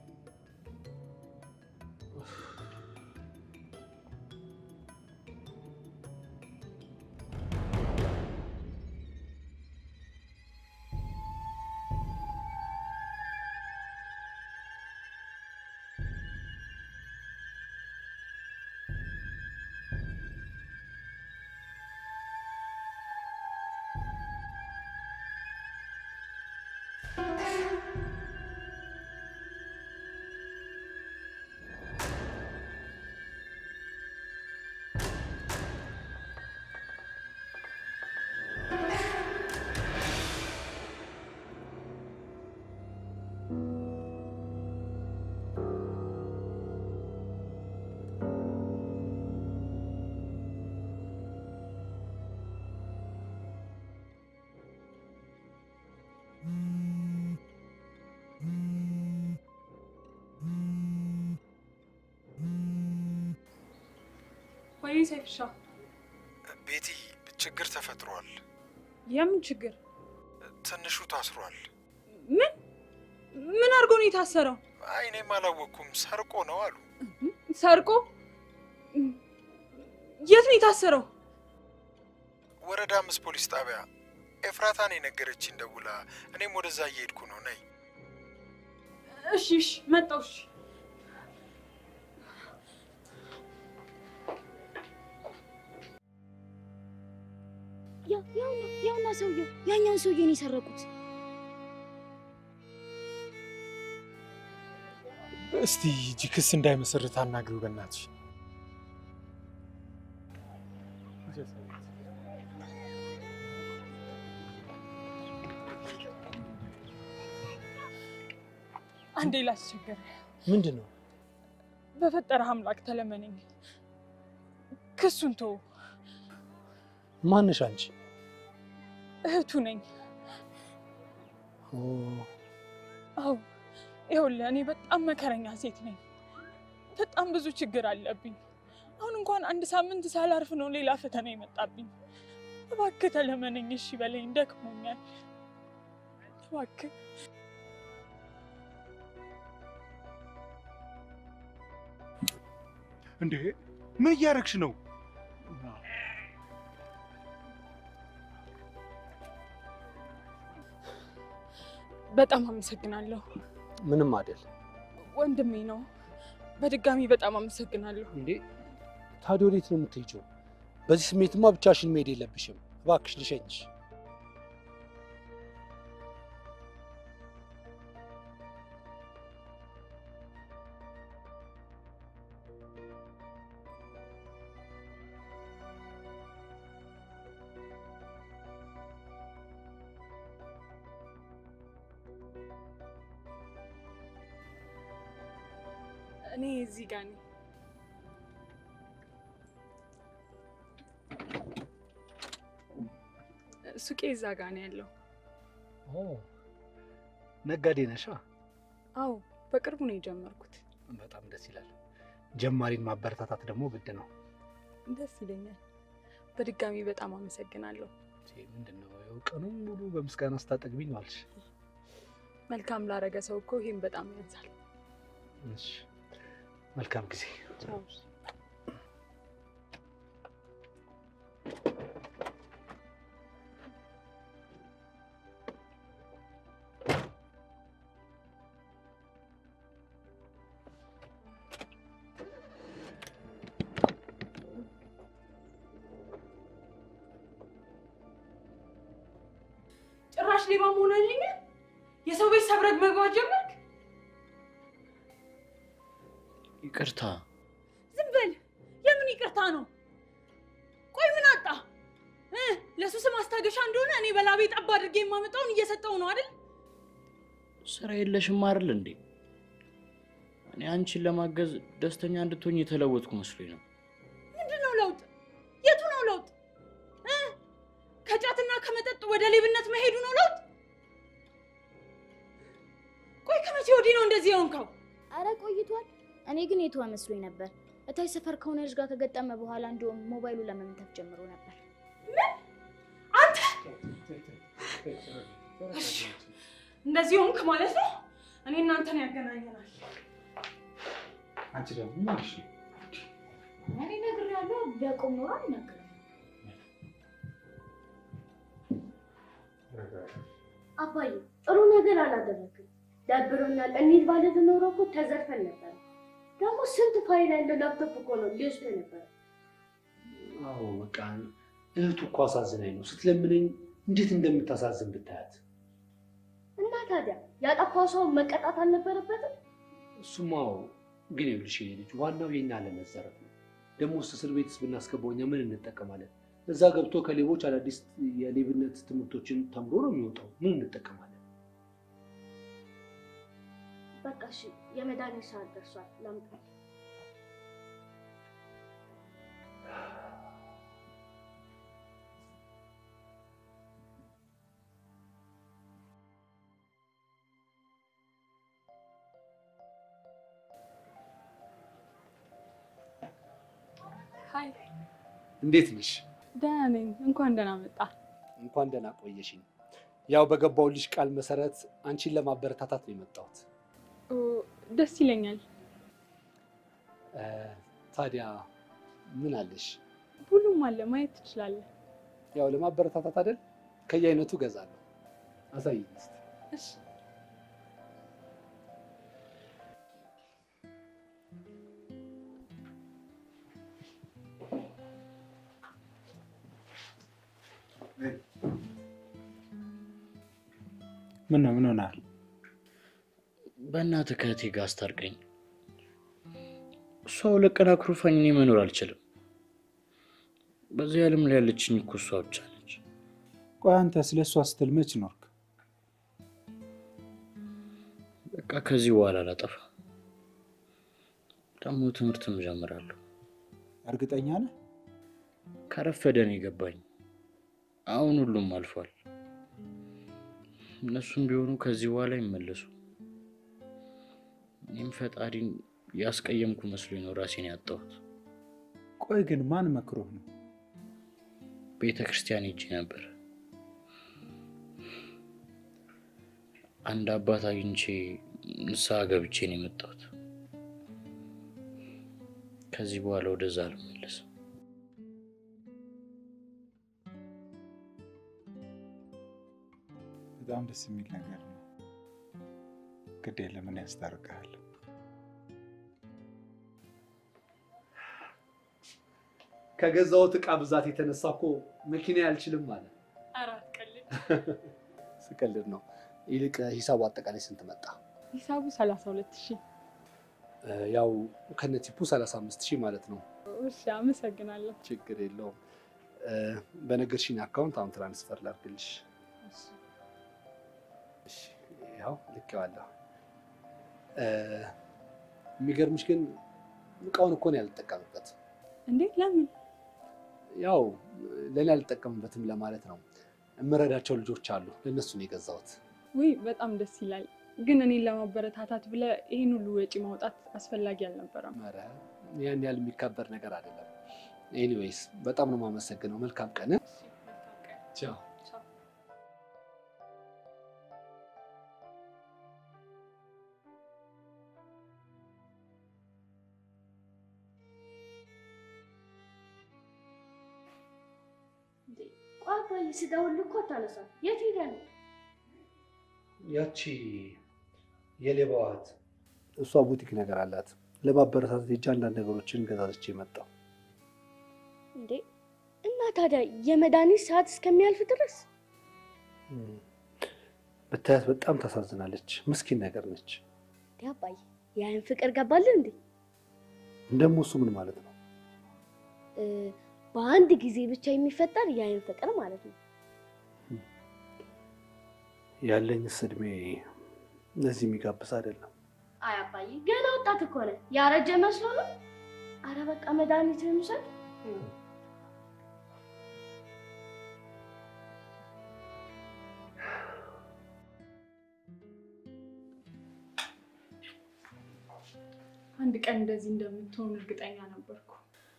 ወይ ሰይፍሻ፣ ቤቲ ችግር ተፈጥሯል። የምን ችግር? ትንሹ ታስሯል። ምን ምን አድርጎ ነው የታሰረው? አይ እኔም አላወቅኩም። ሰርቆ ነው አሉ። ሰርቆ? የት ነው የታሰረው? ወረዳ አምስት ፖሊስ ጣቢያ ኤፍራታን የነገረችኝ ደውላ፣ እኔም ወደዛ እየሄድኩ ነው። ነይ። እሺ እሺ፣ መጣሁ። እሺ ያው ያውና ያውና ሰውየው ያኛውን ሰውዬ ነው የሰረቁት። እስቲ እጅ ክስ እንዳይመሰርት አናግሪው በእናትሽ። አንዴ ላስቸግር። ምንድን ነው? በፈጠረህ አምላክ ተለመነኝ። ክሱን ተው። ማንሽ አንቺ? እህቱ ነኝ። ኦ፣ አዎ ይኸውልህ፣ እኔ በጣም መከረኛ ሴት ነኝ። በጣም ብዙ ችግር አለብኝ። አሁን እንኳን አንድ ሳምንት ሳላርፍ ነው ሌላ ፈተና የመጣብኝ። እባክህ ተለመነኝ፣ እሺ በለኝ፣ ደክሞኛል። እባክህ እንዴ ምን እያደረግሽ ነው? በጣም አመሰግናለሁ። ምንም አይደል። ወንድሜ ነው። በድጋሚ በጣም አመሰግናለሁ። እንዴ ታዲያ ወዴት ነው የምትሄጂው? በዚህ ስሜትማ ብቻሽን መሄድ የለብሽም። እባክሽ ልሸኝሽ። እኔ እዚህ ጋር ነኝ። ሱቄ እዛ ጋር ነው ያለው። ኦ ነጋዴ ነሻ? አዎ በቅርቡ ነው የጀመርኩት። በጣም ደስ ይላል። ጀማሪን ማበረታታት ደግሞ ግድ ነው። ደስ ይለኛል። በድጋሚ በጣም አመሰግናለሁ። ምንድን ነው ያው ቀኑን ሙሉ በምስጋና ስታጠግቢኝ ዋልሽ። መልካም ላረገ ሰው እኮ ይሄም በጣም ያንሳል። እሺ፣ መልካም ጊዜ። ቻው። ጭራሽ ሌባ መሆን አለኛል። የሰው ቤት ሰብረግ መግባት ጀመርክ። ይቅርታ ዝም በል። የምን ይቅርታ ነው? ቆይ ምን አጣ? እ ለሱስ ማስታገሻ እንደሆነ እኔ በላቤ ጠብ አድርጌ የማመጣውን እየሰጠው ነው አይደል? ስራ የለሽም አይደል እንዴ? እኔ አንቺን ለማገዝ ደስተኛ እንድትሆኝ የተለወጥኩ መስሎኝ ነው። ምንድን ነው ለውጥ? የቱ ነው ለውጥ? እ ከጫትና ከመጠጥ ወደ ሌብነት መሄዱ ነው ለውጥ? ቆይ ከመቼ ወዲህ ነው እንደዚህ የሆንከው? አረ ቆይቷል። እኔ ግን የተወ መስሎኝ ነበር። እታይ ሰፈር ከሆነ ልጅ ጋር ከገጠመ በኋላ እንዲሁም ሞባይሉ ለመምታት ጀምሮ ነበር። አንተ እሺ፣ እንደዚህ ሆንክ ማለት ነው። እኔ እናንተን ያገናኘናል። አንቺ ደግሞ ምንሽ ነው? እኔ ነግሬያለሁ። ቢያቆም ኖሮ አልነግርም። አባዬ ጥሩ ነገር አላደረግም። ደብሮኛል። እንሂድ ማለት ኖሮ እኮ ተዘርፈን ነበር። ደግሞ ስንት ፋይል ያለው ላፕቶፕ እኮ ነው ሊወስዱ ነበር። አዎ በቃ እህቱ እኮ አሳዝናኝ ነው። ስትለምነኝ እንዴት እንደምታሳዝን ብታያት። እና ታዲያ ያጠፋው ሰው መቀጣት አልነበረበትም? እሱማ አዎ፣ ግን ይኸውልሽ የኔ ልጅ ዋናው የኛ አለመዘረፍ ነው። ደግሞ ውስጥ እስር ቤትስ ብናስገባው እኛ ምን እንጠቀማለን? እዛ ገብቶ ከሌቦች አዳዲስ የሌብነት ትምህርቶችን ተምሮ ነው የሚወጣው። ምን እንጠቀማለን? በቃ እሺ፣ የመድኃኒት ሰዓት ደርሷል። ላምጣ። ሀይ፣ እንዴት ነሽ? ደህና ነኝ። እንኳን ደህና መጣ። እንኳን ደህና ቆየሽኝ። ያው በገባውልሽ ቃል መሰረት አንቺን ለማበረታታት ነው የመጣሁት። ኦ፣ ደስ ይለኛል። እ፣ ታዲያ ምን አለሽ? ሁሉም አለ፣ ማየት ትችላለህ። ያው ለማበረታታት አይደል? ከየአይነቱ እገዛለሁ። አሳይኝ እስኪ። እሺ ምን ነው ምን ሆናል? በእናትህ ከእህቴ ጋር አስታርቀኝ። እሷ ሁለት ቀን አኩርፋኝ እኔ መኖር አልችልም። በዚህ ዓለም ላይ ያለችኝ እኮ እሷ ብቻ ነች። ቆይ አንተ ስለ እሷ ስትል መች ኖርክ? በቃ ከዚህ በኋላ አላጠፋ። ደግሞ ትምህርትም እጀምራለሁ። እርግጠኛ ነህ? ከረፈደ ነው የገባኝ። አሁን ሁሉም አልፏል። እነሱም ቢሆኑ ከዚህ በኋላ ይመለሱ። እኔም ፈጣሪን ያስቀየምኩ መስሎኝ ነው ራሴን ያጣሁት። ቆይ ግን ማን መክሮህ ነው? ቤተ ክርስቲያን ሄጄ ነበር። አንድ አባት አግኝቼ ንስሐ ገብቼ ነው የመጣሁት። ከዚህ በኋላ ወደዛ አልመለስም። በጣም ደስ የሚል ነገር ነው። ግድ የለም እኔ ያስታርቅሃለሁ። ከገዛሁት ዕቃ ብዛት የተነሳ እኮ መኪና አልችልም ማለት አራት ቀልድ ስቀልድ ነው። ይልቅ ሂሳቡ አጠቃላይ ስንት መጣ? ሂሳቡ ሰላሳ ሁለት ሺህ እ፣ ያው ከነቲፑ 35 ሺህ ማለት ነው። እሺ አመሰግናለሁ ችግር የለውም። እ፣ በነገርሽኝ አካውንት አሁን ትራንስፈር ላድርግልሽ። እሺ፣ ያው ልኬዋለሁ። እ፣ የሚገርምሽ ግን እቃውን እኮ ነው ያልጠቀምበት። እንዴት ለምን ያው ለእኔ አልጠቀምበትም ለማለት ነው። የምረዳቸው ልጆች አሉ፣ ለእነሱ ነው የገዛሁት። ውይ በጣም ደስ ይላል ግን እኔን ለማበረታታት ብለህ ይህን ሁሉ ወጪ ማውጣት አስፈላጊ አልነበረም ኧረ ያን ያህል የሚካበር ነገር አይደለም። ኤኒዌይስ በጣም ነው የማመሰግነው። መልካም ቀን። ቻው። ቆይ አባዬ ስደውልልህ እኮ አታነሳም። የት ሄደህ ነው? ያቺ የሌባዋ እህት እሷ ቡቲክ ነገር አላት። ለማበረታታት ሄጄ አንዳንድ ነገሮችን ገዛዝቼ መጣሁ። እንዴ እና ታዲያ የመድኃኒት ሰዓት እስከሚያልፍ ድረስ ብታያት በጣም ታሳዝናለች። ምስኪን ነገር ነች። እንዴ አባዬ ያን ፍቅር ገባልን እንዴ? ደግሞ እሱ ምን ማለት ነው? እ፣ በአንድ ጊዜ ብቻ የሚፈጠር የአይን ፍቅር ማለት ነው። ያለኝስ እድሜ ለዚህ የሚጋብዝ አይደለም። አይ አባዬ ገና ወጣት እኮ ነህ። ያረጀ መስሎ ነው። አረ በቃ መድኃኒትህን ውሰድ። አንድ ቀን እንደዚህ እንደምትሆን እርግጠኛ ነበርኩ።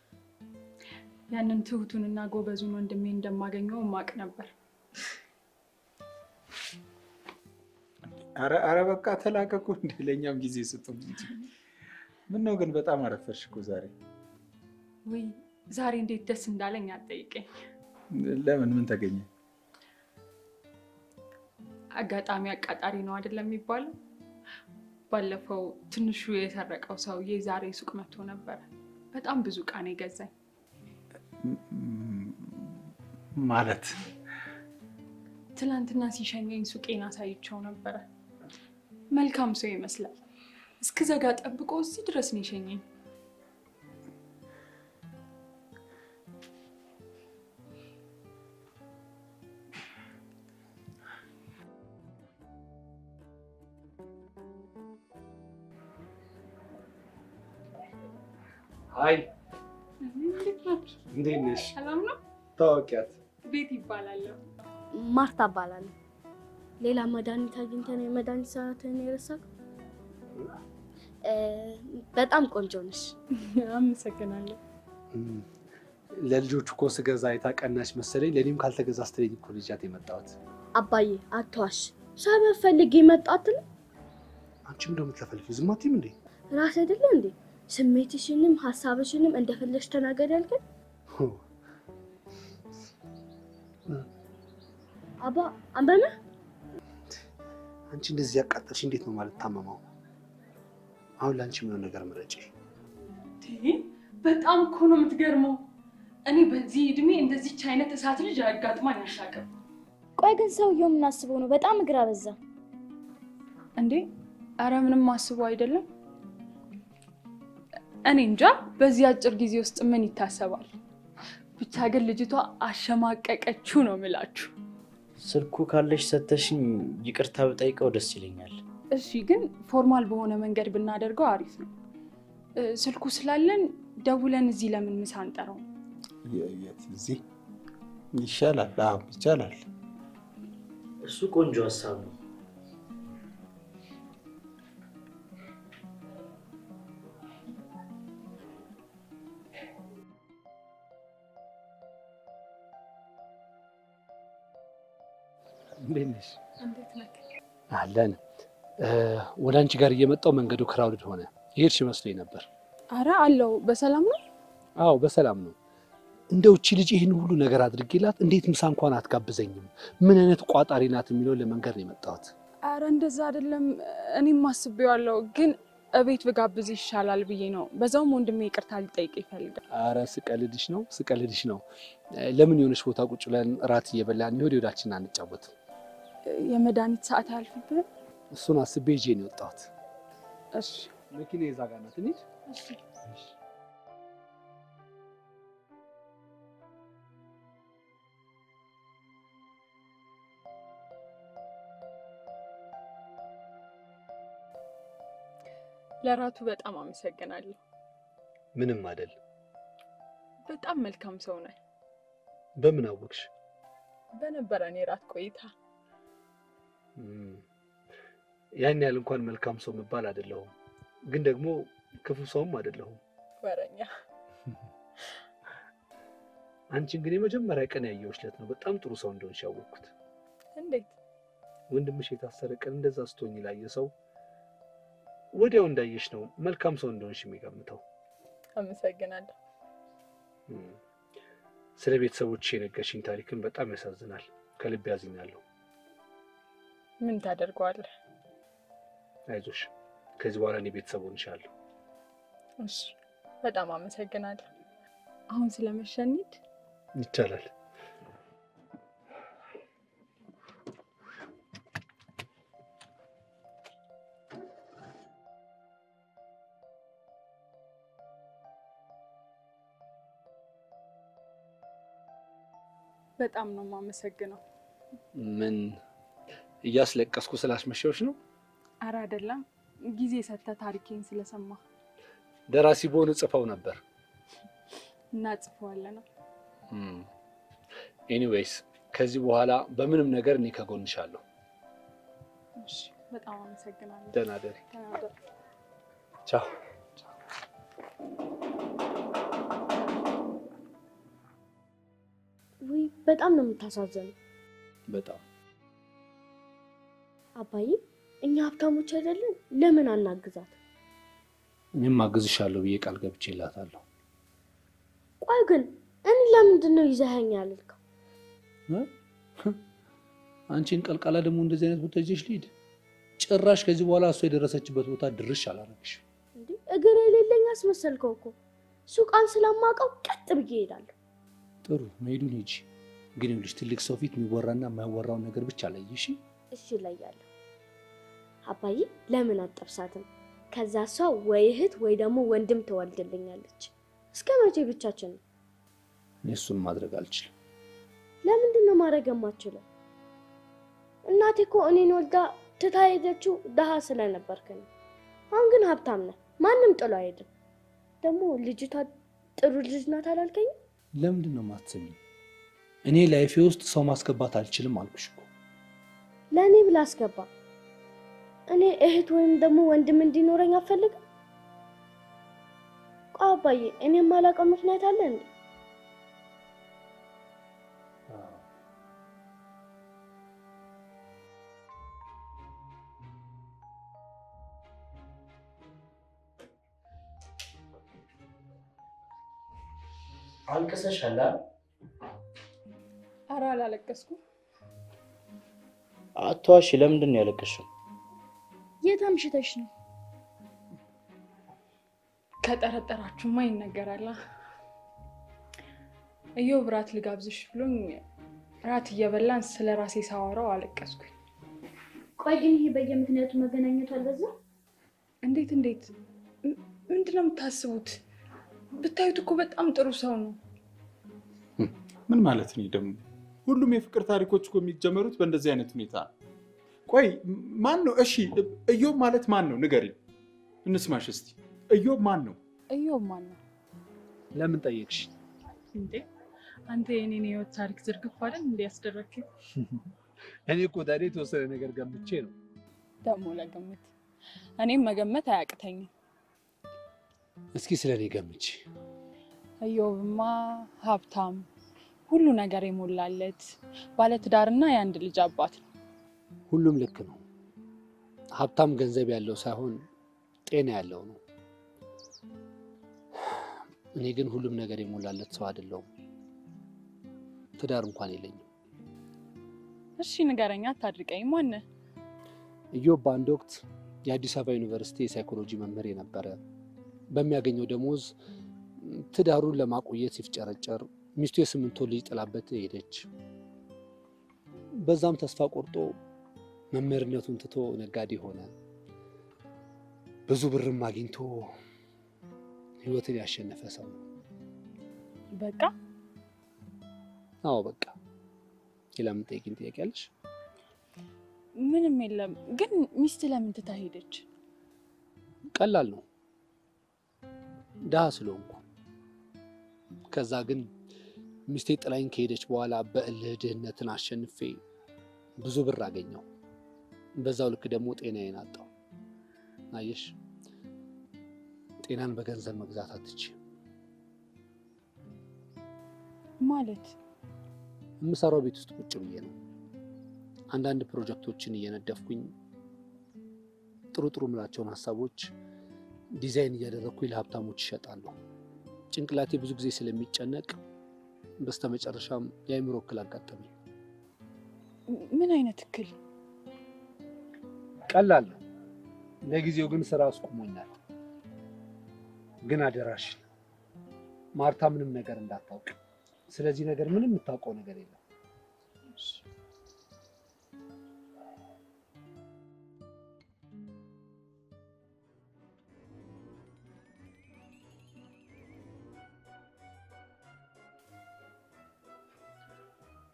ያንን ትሁቱንና ጎበዙን ወንድሜ እንደማገኘው ማቅ ነበር። አረ አረ በቃ ተላቀቁ እንደ ለእኛም ጊዜ ስጡ እንጂ። ምን ነው ግን በጣም አረፈርሽ እኮ ዛሬ። ውይ ዛሬ እንዴት ደስ እንዳለኝ አትጠይቀኝ። ለምን ምን ተገኘ? አጋጣሚ አቃጣሪ ነው አይደለም የሚባለው? ባለፈው ትንሹ የሰረቀው ሰውዬ ዛሬ ሱቅ መጥቶ ነበረ። በጣም ብዙ ዕቃ ነው የገዛኝ። ም- ማለት ትናንትና ሲሸኘኝ ሱቄን አሳይቸው ነበረ። መልካም ሰው ይመስላል። እስክዘጋ ጠብቆ እዚህ ድረስ ነው የሸኘኝ። አይ እንዴት ናችሁ? እንዴት ነሽ? ሰላም ነው? ታወቂያት? ቤት ይባላለሁ። ማርታ እባላለሁ። ሌላ መድኃኒት አግኝተን የመድኃኒት ሰዓትን የረሳው በጣም ቆንጆ ነሽ። አመሰግናለሁ። ለልጆቹ እኮ ስገዛ አይታ ቀናች መሰለኝ። ለእኔም ካልተገዛ ስትለኝ እኮ ልጃት የመጣሁት። አባዬ አትዋሽ። ሰበብ ፈልጌ መጣት አንቺም ደግሞ ተፈልፊ ዝም አትይም እንዴ? ራስ አይደለ እንዴ? ስሜትሽንም ሀሳብሽንም እንደፈለግሽ ተናገር ያልከን አባ አንበና አንቺ እንደዚህ ያቃጠልሽ እንዴት ነው ማለት ታመመው? አሁን ለአንቺ የሚሆን ነገር ምረጪ። በጣም እኮ ነው የምትገርመው። እኔ በዚህ እድሜ እንደዚች አይነት እሳት ልጅ አጋጥማኝ አያውቅም። ቆይ ግን ሰውየው የምናስበው ነው በጣም እግር አበዛ። እንዴ አረ ምንም አስቦ አይደለም። እኔ እንጃ በዚህ አጭር ጊዜ ውስጥ ምን ይታሰባል። ብቻ ግን ልጅቷ አሸማቀቀችው ነው የምላችሁ። ስልኩ ካለሽ ሰተሽኝ ይቅርታ ብጠይቀው ደስ ይለኛል። እሺ ግን ፎርማል በሆነ መንገድ ብናደርገው አሪፍ ነው። እ፣ ስልኩ ስላለን ደውለን እዚህ ለምን ምሳ አንጠራው? የ- የት እዚህ ይሻላል? አዎ ይቻላል። እሱ ቆንጆ ሀሳብ ነው። እንዴት ነሽ? እንዴት ነህ? አለን። ወደ አንቺ ጋር እየመጣው መንገዱ ክራውድድ ሆነ። ይሄድሽ መስሎኝ ነበር። አረ አለው በሰላም ነው። አዎ በሰላም ነው። እንደው እቺ ልጅ ይህን ሁሉ ነገር አድርጌላት እንዴት ምሳ እንኳን አትጋብዘኝም? ምን አይነት ቋጣሪ ናት የሚለውን ለመንገር ነው የመጣሁት። አረ እንደዛ አይደለም። እኔም አስቤዋለሁ፣ ግን እቤት ብጋብዝ ይሻላል ብዬ ነው። በዛውም ወንድሜ ይቅርታ ሊጠይቅ ይፈልጋል። አረ ስቀልድሽ ነው ስቀልድሽ ነው። ለምን የሆነች ቦታ ቁጭ ብለን እራት እየበላን የሆድ ወዳችን አንጫወትም? የመድኃኒት ሰዓት አያልፍብህም? እሱን አስቤ ይዤ ነው የወጣሁት። እሺ መኪና የዛ ጋር ናት። እንሂድ። እሺ። ለራቱ በጣም አመሰግናለሁ። ምንም አይደል። በጣም መልካም ሰው ነህ። በምን አወቅሽ? በነበረን የራት ቆይታ እም፣ ያን ያህል እንኳን መልካም ሰው መባል አይደለሁም፣ ግን ደግሞ ክፉ ሰውም አይደለሁም። ወረኛ አንቺን ግን የመጀመሪያ ቀን ያየሁሽ ዕለት ነው በጣም ጥሩ ሰው እንደሆንሽ ያወቅኩት። እንዴት? ወንድምሽ የታሰረ ቀን እንደዛ ስትሆኝ ላየ ሰው ወዲያው እንዳየሽ ነው መልካም ሰው እንደሆንሽ የሚገምተው። አመሰግናለሁ። እም፣ ስለ ቤተሰቦች የነገርሽኝ ታሪክን በጣም ያሳዝናል። ከልብ ያዝኛለሁ። ምን ታደርገዋለህ? አይዞሽ፣ ከዚህ በኋላ እኔ ቤተሰብ ሆንሻለሁ። እሺ፣ በጣም አመሰግናለሁ። አሁን ስለመሸኒድ ይቻላል። በጣም ነው የማመሰግነው። ምን እያስለቀስኩ ስላስመሸዎች ነው? አረ አይደለም፣ ጊዜ ሰጥተህ ታሪኬን ስለሰማ ደራሲ በሆነ ጽፈው ነበር። እናጽፈዋለን ነው። ኤኒዌይስ ከዚህ በኋላ በምንም ነገር እኔ ከጎንሻለሁ። እሺ፣ በጣም አመሰግናለሁ። ደህና ደሪ። ተናገር። ቻው። ውይ በጣም ነው የምታሳዝነው በጣም አባዬ። እኛ ሀብታሞች አይደለን? ለምን አናግዛት? እኔም አግዝሻለሁ ብዬ ቃል ገብቼላታለሁ። ቆይ ግን እኔ ለምንድን ነው ይዘኸኝ ያልከው? አንቺን ቀልቃላ ደግሞ እንደዚህ አይነት ቦታ ይዤሽ ልሂድ? ጭራሽ ከዚህ በኋላ እሷ የደረሰችበት ቦታ ድርሽ አላረግሽ። እንዴ እግር የሌለኝ አስመሰልከው እኮ። ሱቃን ስለማውቀው ቀጥ ብዬ እሄዳለሁ። ጥሩ መሄዱን ሂጂ። ግን ይኸውልሽ ትልቅ ሰው ፊት የሚወራና የማይወራውን ነገር ብቻ ላይ እሺ። እሺ እለያለሁ። አባዬ ለምን አጠብሳትም? ከዛ እሷ ወይ እህት ወይ ደግሞ ወንድም ትወልድልኛለች። እስከ መቼ ብቻችን ነው? እኔ እሱን ማድረግ አልችልም። ለምንድን ነው ማድረግ የማችለው? እናቴ እኮ እኔን ወልዳ ትታ ሄደችው ድሃ ስለነበርክ ነው። አሁን ግን ሀብታም ነህ፣ ማንም ጥሎ አይሄድም። ደግሞ ልጅቷ ጥሩ ልጅ ናት አላልከኝም? ለምንድን ነው የማትሰሚኝ? እኔ ላይፌ ውስጥ ሰው ማስገባት አልችልም አልኩሽ እኮ። ለእኔ ብላ አስገባ። እኔ እህት ወይም ደግሞ ወንድም እንዲኖረኝ አፈልግም። ቆይ አባዬ፣ እኔ የማላውቀው ምክንያት አለ እንዴ? አልቅሰሻል? አረ አላለቀስኩም። አትዋሺ። ለምንድን ነው ያለቀሽው? የት አምሽተሽ ነው? ከጠረጠራችሁማ ይነገራላ። እዮብ ራት ልጋብዝሽ ብሎኝ ራት እየበላን ስለ ራሴ ሳወራው አለቀስኩኝ። ቆይ ግን ይሄ በየምክንያቱ መገናኘቱ አልበዛ? እንዴት እንዴት? ም- ምንድን ነው የምታስቡት? ብታዩት እኮ በጣም ጥሩ ሰው ነው። ምን ማለት ነው ደግሞ? ሁሉም የፍቅር ታሪኮች እኮ የሚጀመሩት በእንደዚህ አይነት ሁኔታ ነው። ቆይ ማን ነው? እሺ እዮብ ማለት ማን ነው? ንገሪኝ፣ እንስማሽ እስቲ። እዮብ ማን ነው? እዮብ ማን ነው ለምን ጠየቅሽ? እንዴ? አንተ የኔን የህይወት ታሪክ ዝርግፍ አይደል እንዲ ያስደረግኝ? እኔ እኮ ታዲያ የተወሰነ ነገር ገምቼ ነው። ደግሞ ለግምት እኔም መገመት አያቅተኝም። እስኪ ስለ እኔ ገምቼ። እዮብማ ሀብታም፣ ሁሉ ነገር የሞላለት ባለትዳርና የአንድ ልጅ አባት ነው። ሁሉም ልክ ነው። ሀብታም ገንዘብ ያለው ሳይሆን ጤና ያለው ነው። እኔ ግን ሁሉም ነገር የሞላለት ሰው አይደለሁም። ትዳር እንኳን የለኝም። እሺ ንገረኛ፣ አታድርቀኝ። ማነህ? እዮብ በአንድ ወቅት የአዲስ አበባ ዩኒቨርሲቲ የሳይኮሎጂ መምህር የነበረ በሚያገኘው ደሞዝ ትዳሩን ለማቆየት ሲፍጨረጨር ሚስቱ የስምንት ወር ልጅ ጥላበት ሄደች። በዛም ተስፋ ቆርጦ መምህርነቱን ትቶ ነጋዴ ሆነ። ብዙ ብርም አግኝቶ ህይወትን ያሸነፈ ሰው ነው። በቃ አዎ በቃ። ሌላ የምጠይቂኝ ጥያቄ አለሽ? ምንም የለም። ግን ሚስት ለምን ትታ ሄደች? ቀላል ነው፣ ድሃ ስለሆንኩ። ከዛ ግን ሚስቴ ጥላኝ ከሄደች በኋላ በእልህ ድህነትን አሸንፌ ብዙ ብር አገኘው። በዛው ልክ ደግሞ ጤናዬን አጣው። አየሽ፣ ጤናን በገንዘብ መግዛት አትችይም። ማለት የምሰራው ቤት ውስጥ ቁጭ ብዬ ነው። አንዳንድ ፕሮጀክቶችን እየነደፍኩኝ ጥሩ ጥሩ ምላቸውን ሀሳቦች ዲዛይን እያደረግኩኝ ለሀብታሞች ይሸጣለሁ። ጭንቅላቴ ብዙ ጊዜ ስለሚጨነቅ በስተመጨረሻም የአእምሮ እክል አጋጠመኝ። ምን አይነት እክል? ቀላል ነው። ለጊዜው ግን ስራ አስቁሞኛል። ግን አደራሽን ማርታ ምንም ነገር እንዳታውቅ። ስለዚህ ነገር ምንም የምታውቀው ነገር የለም።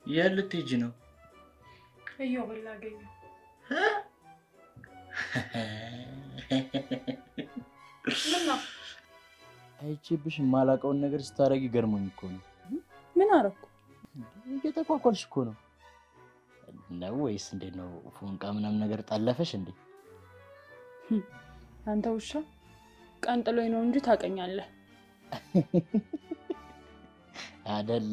የት ልትሄጂ ነው? እየው ላገኘው ምን ነው አይቼብሽ የማላውቀውን ነገር ስታደርጊ ገርሞኝ እኮ ነው። ምን አረኩ? እየተኳኳልሽ እኮ ነው ነው ወይስ እንዴት ነው? ፎንቃ ምናምን ነገር ጣለፈሽ እንዴ? አንተ ውሻ ቀን ጥሎኝ ነው እንጂ ታውቀኛለህ። አደለ?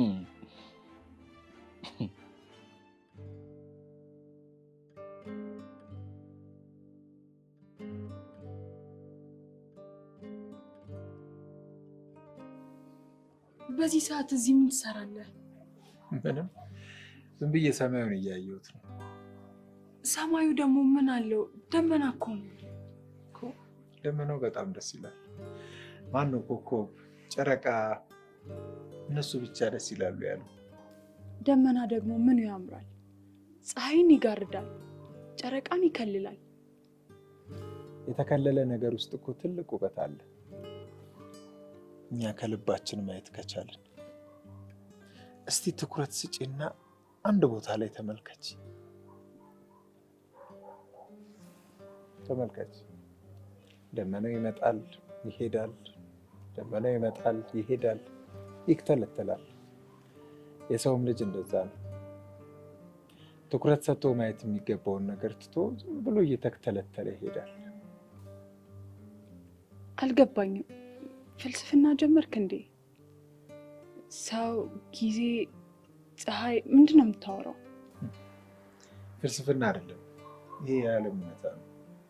በዚህ ሰዓት እዚህ ምን ትሰራለህ? ምንም ዝም ብዬ ሰማዩን እያየሁት ነው። ሰማዩ ደግሞ ምን አለው? ደመና እኮ ነው። እኮ ደመናው በጣም ደስ ይላል። ማን ነው ኮከብ፣ ጨረቃ እነሱ ብቻ ደስ ይላሉ ያሉ። ደመና ደግሞ ምኑ ያምራል? ፀሐይን ይጋርዳል፣ ጨረቃን ይከልላል። የተከለለ ነገር ውስጥ እኮ ትልቅ ውበት አለ። እኛ ከልባችን ማየት ከቻልን። እስቲ ትኩረት ስጪና አንድ ቦታ ላይ ተመልከች። ተመልከች። ደመናው ይመጣል ይሄዳል፣ ደመናው ይመጣል ይሄዳል፣ ይክተለተላል። የሰውም ልጅ እንደዛ ነው። ትኩረት ሰጥቶ ማየት የሚገባውን ነገር ትቶ ዝም ብሎ እየተክተለተለ ይሄዳል። አልገባኝም። ፍልስፍና ጀመርክ እንዴ? ሰው፣ ጊዜ፣ ፀሐይ ምንድን ነው የምታወራው? ፍልስፍና አይደለም ይሄ የዓለም እውነታ ነው።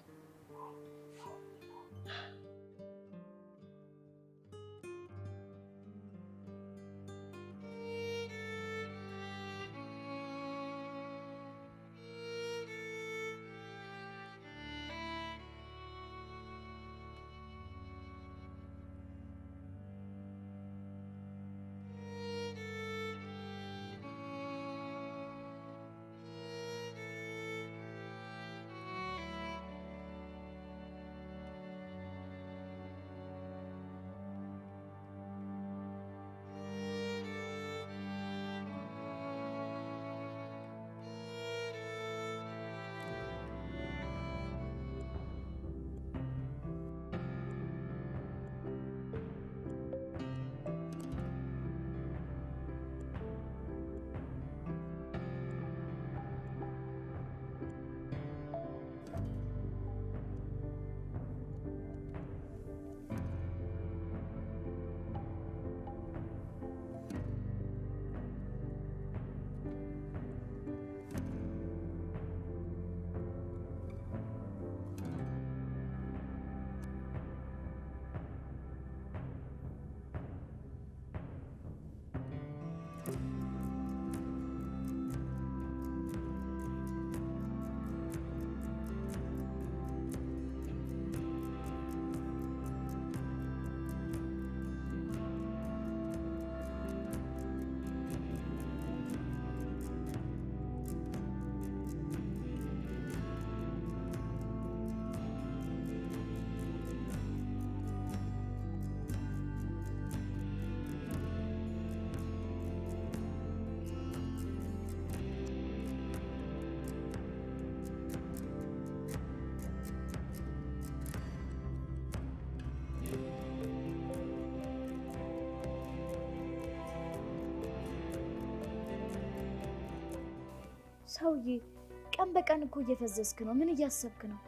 ሰውዬ ቀን በቀን እኮ እየፈዘዝክ ነው። ምን እያሰብክ ነው?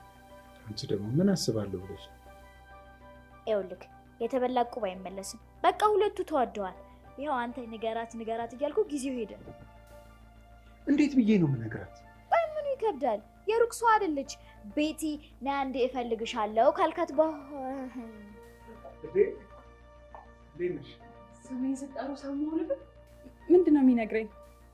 አንቺ ደግሞ ምን አስባለሁ ብለሽ ነው? ይኸውልህ የተበላ ቁብ አይመለስም። በቃ ሁለቱ ተዋደዋል። ይኸው አንተ ንገራት ንገራት እያልኩ ጊዜው ሄደ። እንዴት ብዬ ነው የምነግራት? ምኑ ይከብዳል? የሩቅ ሰው አይደለች። ቤቲ ና አንዴ እፈልግሻለሁ ካልካት በ ስሜን ስጠሩ ሰው መሆንብን ምንድን ነው የሚነግረኝ?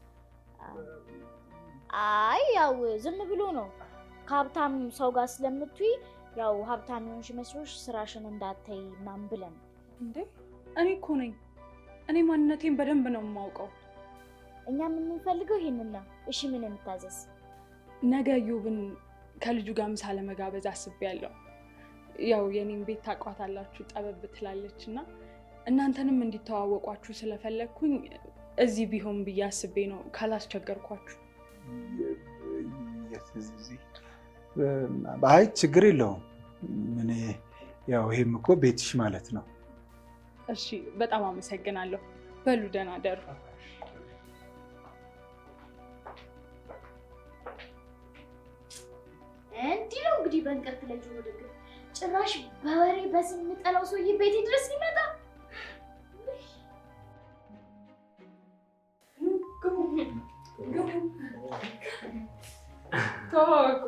አይ ያው ዝም ብሎ ነው ከሀብታም ሰው ጋር ስለምትይ ያው ሀብታም የሆንሽ መስሎሽ ስራሽን እንዳታይ ምናምን ብለን ነው። እንዴ እኔ እኮ ነኝ። እኔ ማንነቴን በደንብ ነው የማውቀው። እኛ የምንፈልገው ይሄንን ነው። እሺ ምን እንታዘዝ? ነገ ዩብን ከልጁ ጋር ምሳ ለመጋበዝ አስቤያለሁ። ያው የኔም ቤት ታውቋታላችሁ፣ ጠበብ ትላለች እና እናንተንም እንዲተዋወቋችሁ ስለፈለግኩኝ እዚህ ቢሆን ብዬ አስቤ ነው ካላስቸገርኳችሁ። የት እዚህ? አይ ችግር የለውም። እኔ ያው ይሄም እኮ ቤትሽ ማለት ነው። እሺ፣ በጣም አመሰግናለሁ። በሉ ደህና ደሩ። እንዲህ ነው እንግዲህ በእንቅርት ላይ ጆሮ ደግፍ። ጭራሽ በወሬ በስም የምጠላው ሰውዬ ቤቴ ድረስ ሊመጣ ተዋወቁ።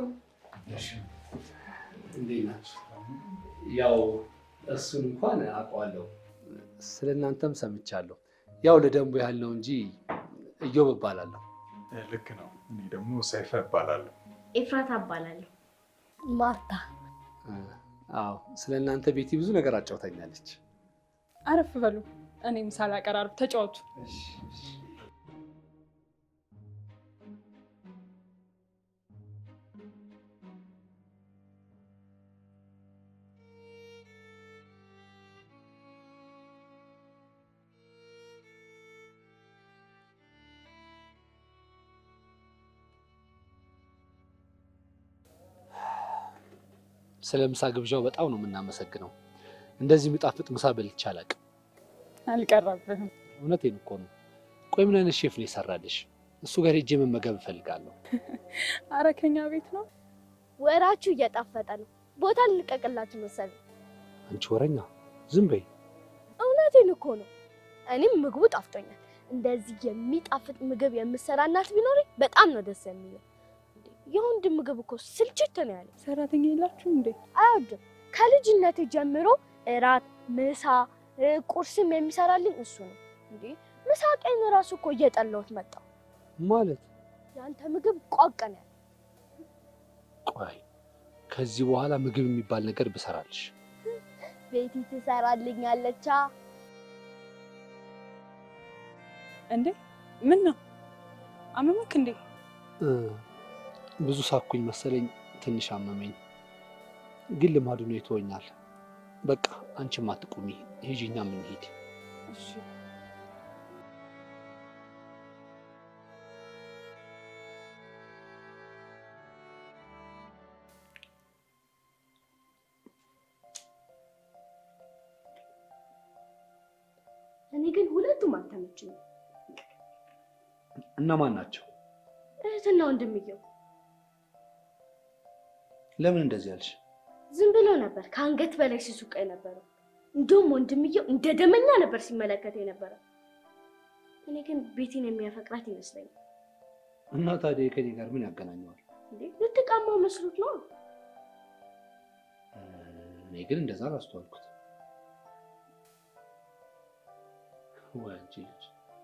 እንዴት ናችሁ? ያው እሱን እንኳን አውቀዋለሁ፣ ስለ እናንተም ሰምቻለሁ። ያው ለደንቡ ያህል ነው እንጂ እዮብ እባላለሁ። ልክ ነው። እኔ ደግሞ ሰይፈ እባላለሁ። ኤፍራታ እባላለሁ። ማርታ አዎ ስለ እናንተ ቤቲ ብዙ ነገር አጫውታኛለች። አረፍ በሉ። እኔም ሳላቀራርብ ተጫወቱ። ስለ ምሳ ግብዣው በጣም ነው የምናመሰግነው። እንደዚህ የሚጣፍጥ ምሳ በልቼ አላውቅም። አልቀረብህም። እውነቴን እኮ ነው። ቆይ ምን አይነት ሼፍ ነው የሰራልሽ? እሱ ጋር ሄጄ መመገብ እፈልጋለሁ። አረ ከኛ ቤት ነው። ወራችሁ እየጣፈጠ ነው። ቦታ ልልቀቅላችሁ መሰለኝ። አንቺ ወረኛ ዝም በይ። እውነቴን እኮ ነው። እኔም ምግቡ ጣፍጦኛል። እንደዚህ የሚጣፍጥ ምግብ የምሰራ እናት ቢኖረኝ በጣም ነው ደስ የሚለው። የወንድ ምግብ እኮ ስልችት ነው ያለ። ሰራተኛ የላችሁ እንዴ? አይወድም። ከልጅነቴ ጀምሮ እራት፣ ምሳ፣ እ፣ ቁርስም የሚሰራልኝ እሱ ነው። እንዴ ምሳ ቀን ራሱ እኮ እየጠላሁት መጣሁ። ማለት የአንተ ምግብ ቋቅ ነው ያለ። ቆይ ከዚህ በኋላ ምግብ የሚባል ነገር ብሰራልሽ ቤቲ ትሰራልኛለቻ። እንዴ ምን ነው አመመክ እንዴ? እ፣ ብዙ ሳኩኝ መሰለኝ፣ ትንሽ አመመኝ። ግን ልማዱ ነው ይተወኛል። በቃ አንቺም አትቁሚ፣ ሂጂኛ የምንሄድ እሺ እኔ ግን ሁለቱም አልተመችኝም። እነማን ናቸው? እህትና ወንድምየው ለምን እንደዚህ ያልሽ? ዝም ብሎ ነበር ከአንገት በላይ ሲሱቅ የነበረው። እንዲሁም ወንድምየው እንደ ደመኛ ነበር ሲመለከት የነበረው። እኔ ግን ቤቴን የሚያፈቅራት ይመስለኛል። እና ታዲያ ከኔ ጋር ምን ያገናኘዋል? እንዴ ልትቃማው መስሎት ነው። እ፣ እኔ ግን እንደዛ አላስተዋልኩት። ወይ አንቺ ልጅ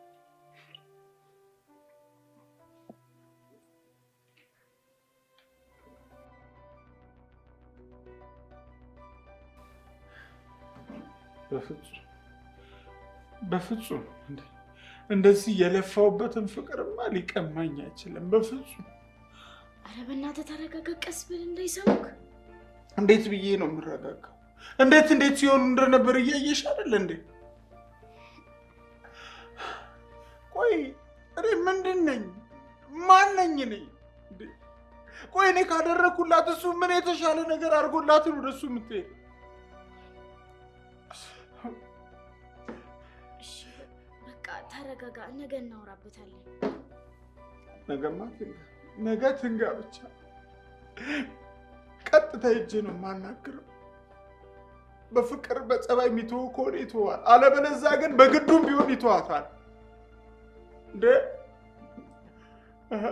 በፍጹም በፍጹም እንዴ! እንደዚህ የለፋውበትን ፍቅርማ ሊቀማኝ አይችልም። በፍጹም አረ በእናትህ ተረጋጋ፣ ቀስ ብል እንዳይሰሙክ። እንዴት ብዬ ነው የምረጋጋው? እንዴት እንዴት ሲሆኑ እንደነበር እያየሽ አይደል እንዴ? ቆይ እኔ ምንድን ነኝ? ማን ነኝ እኔ? እንዴ! ቆይ እኔ ካደረግኩላት እሱ ምን የተሻለ ነገር አድርጎላትን ወደ እሱ የምትሄድ እሺ በቃ ተረጋጋ፣ ነገ እናወራበታለን። ነገማ ትንጋ፣ ነገ ትንጋ ብቻ። ቀጥታ ሄጄ ነው የማናግረው። በፍቅር በጸባይ የሚተወው ከሆነ ይተዋል፣ አለበለዚያ ግን በግዱም ቢሆን ይተዋታል። እንዴ እህ፣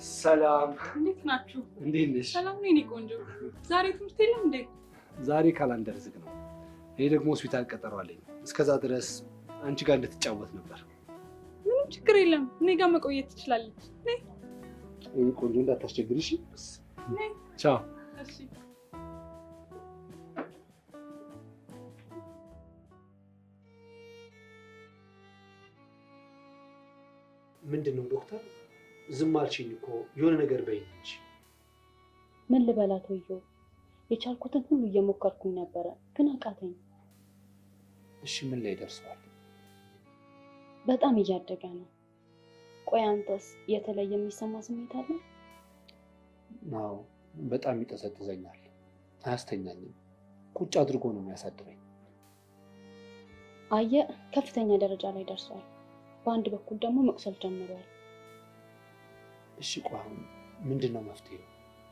ሰላም፣ እንዴት ናችሁ? እንዴት ነሽ? ሰላም ነው የኔ ቆንጆ። ዛሬ ትምህርት የለም እንዴ? ዛሬ ካላንደር ዝግ ነው። እኔ ደግሞ ሆስፒታል ቀጠሮ አለኝ። እስከዛ ድረስ አንቺ ጋር እንድትጫወት ነበር። ምንም ችግር የለም። እኔ ጋር መቆየት ትችላለች። ነይ እኔ ቆንጆ እንዳታስቸግሪ እሺ? ነይ። ቻው። እሺ ምንድን ነው ዶክተር? ዝም አልሽኝ እኮ የሆነ ነገር በይኝ እንጂ። ምን ልበላት ወዮ፣ የቻልኩትን ሁሉ እየሞከርኩኝ ነበረ፣ ግን አቃተኝ። እሺ ምን ላይ ደርሰዋል? በጣም እያደገ ነው። ቆይ አንተስ የተለየ የሚሰማ ስሜት አለ? አዎ በጣም ይጠዘጥዘኛል፣ አያስተኛኝም። ቁጭ አድርጎ ነው የሚያሳድረኝ። አየ ከፍተኛ ደረጃ ላይ ደርሷል። በአንድ በኩል ደግሞ መቁሰል ጀምሯል። እሺ ቆይ አሁን ምንድን ነው መፍትሄው?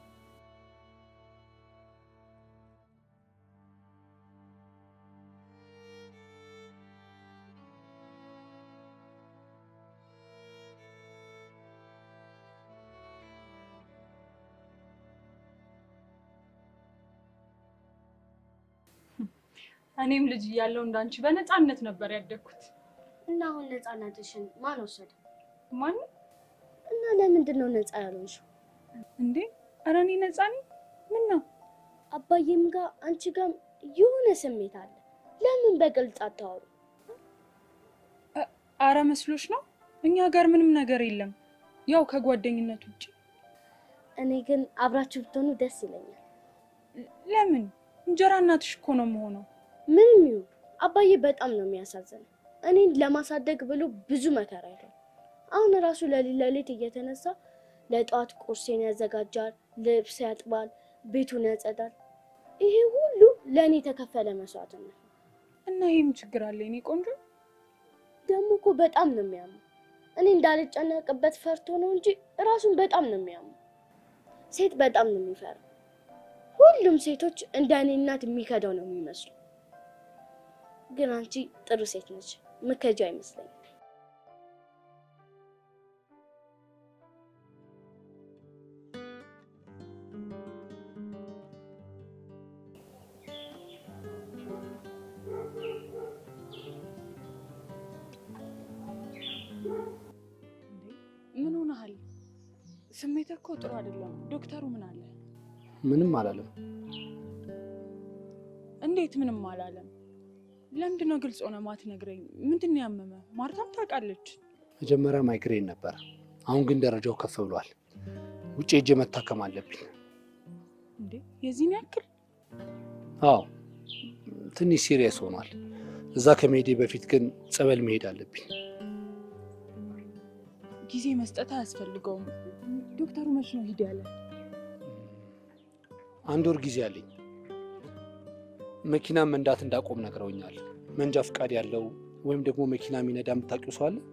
እኔም ልጅ እያለሁ እንዳንቺ በነፃነት ነበር ያደግኩት። እና አሁን ነፃነትሽን ማን ወሰደ? ማንም እና ለምንድን ነው ነፃ ያልሆንሽው? እንዴ? ኧረ እኔ ነፃ ነኝ። ምን ነው? አባዬም ጋር አንቺ ጋር የሆነ ስሜት አለ። ለምን በግልጽ አታወሩ? አረ መስሎሽ ነው? እኛ ጋር ምንም ነገር የለም፣ ያው ከጓደኝነት ውጭ። እኔ ግን አብራችሁ ብትሆኑ ደስ ይለኛል። ለምን? እንጀራ እናትሽ እኮ ነው የምሆነው። ምንም ይሁን አባዬ በጣም ነው የሚያሳዝነው። እኔን ለማሳደግ ብሎ ብዙ መከራ አይቷል። አሁን ራሱ ለሊት ለሊት እየተነሳ ለጠዋት ቁርሴን ያዘጋጃል፣ ልብስ ያጥባል፣ ቤቱን ያጸዳል። ይሄ ሁሉ ለእኔ የተከፈለ መስዋዕትነት ነው። እና ይህም ችግር አለ የኔ ቆንጆ። ደግሞ እኮ በጣም ነው የሚያመው። እኔ እንዳልጨነቅበት ፈርቶ ነው እንጂ ራሱን በጣም ነው የሚያመው። ሴት በጣም ነው የሚፈራው። ሁሉም ሴቶች እንደ እኔ እናት የሚከዳው ነው የሚመስሉ። ግን አንቺ ጥሩ ሴት ነች፣ ምከጃ አይመስለኝም። ምን ሆነሃል? ስሜት እኮ ጥሩ አይደለም። ዶክተሩ ምን አለ? ምንም አላለም። እንዴት ምንም አላለም? ለምንድን ነው ግልጽ ሆነ ማትነግረኝ? ምንድን ነው ያመመ? ማርታም ታውቃለች። መጀመሪያ ማይግሬን ነበር፣ አሁን ግን ደረጃው ከፍ ብሏል። ውጭ ሄጄ መታከም አለብኝ። እንዴ የዚህን ያክል? አዎ ትንሽ ሲሪየስ ሆኗል። እዛ ከመሄዴ በፊት ግን ጸበል መሄድ አለብኝ። ጊዜ መስጠት አያስፈልገውም። ዶክተሩ መች ነው ሂድ ያለ? አንድ ወር ጊዜ አለኝ። መኪና መንዳት እንዳቆም ነግረውኛል። መንጃ ፈቃድ ያለው ወይም ደግሞ መኪና የሚነዳ የምታውቂው ሰው አለ?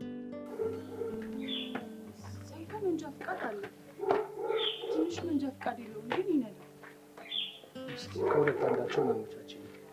ሳይካ መንጃ ፈቃድ አለ። ትንሽ መንጃ ፈቃድ የለውም ግን ይነዳል። እስኪ ከሁለት አንዳቸው ማመቻች።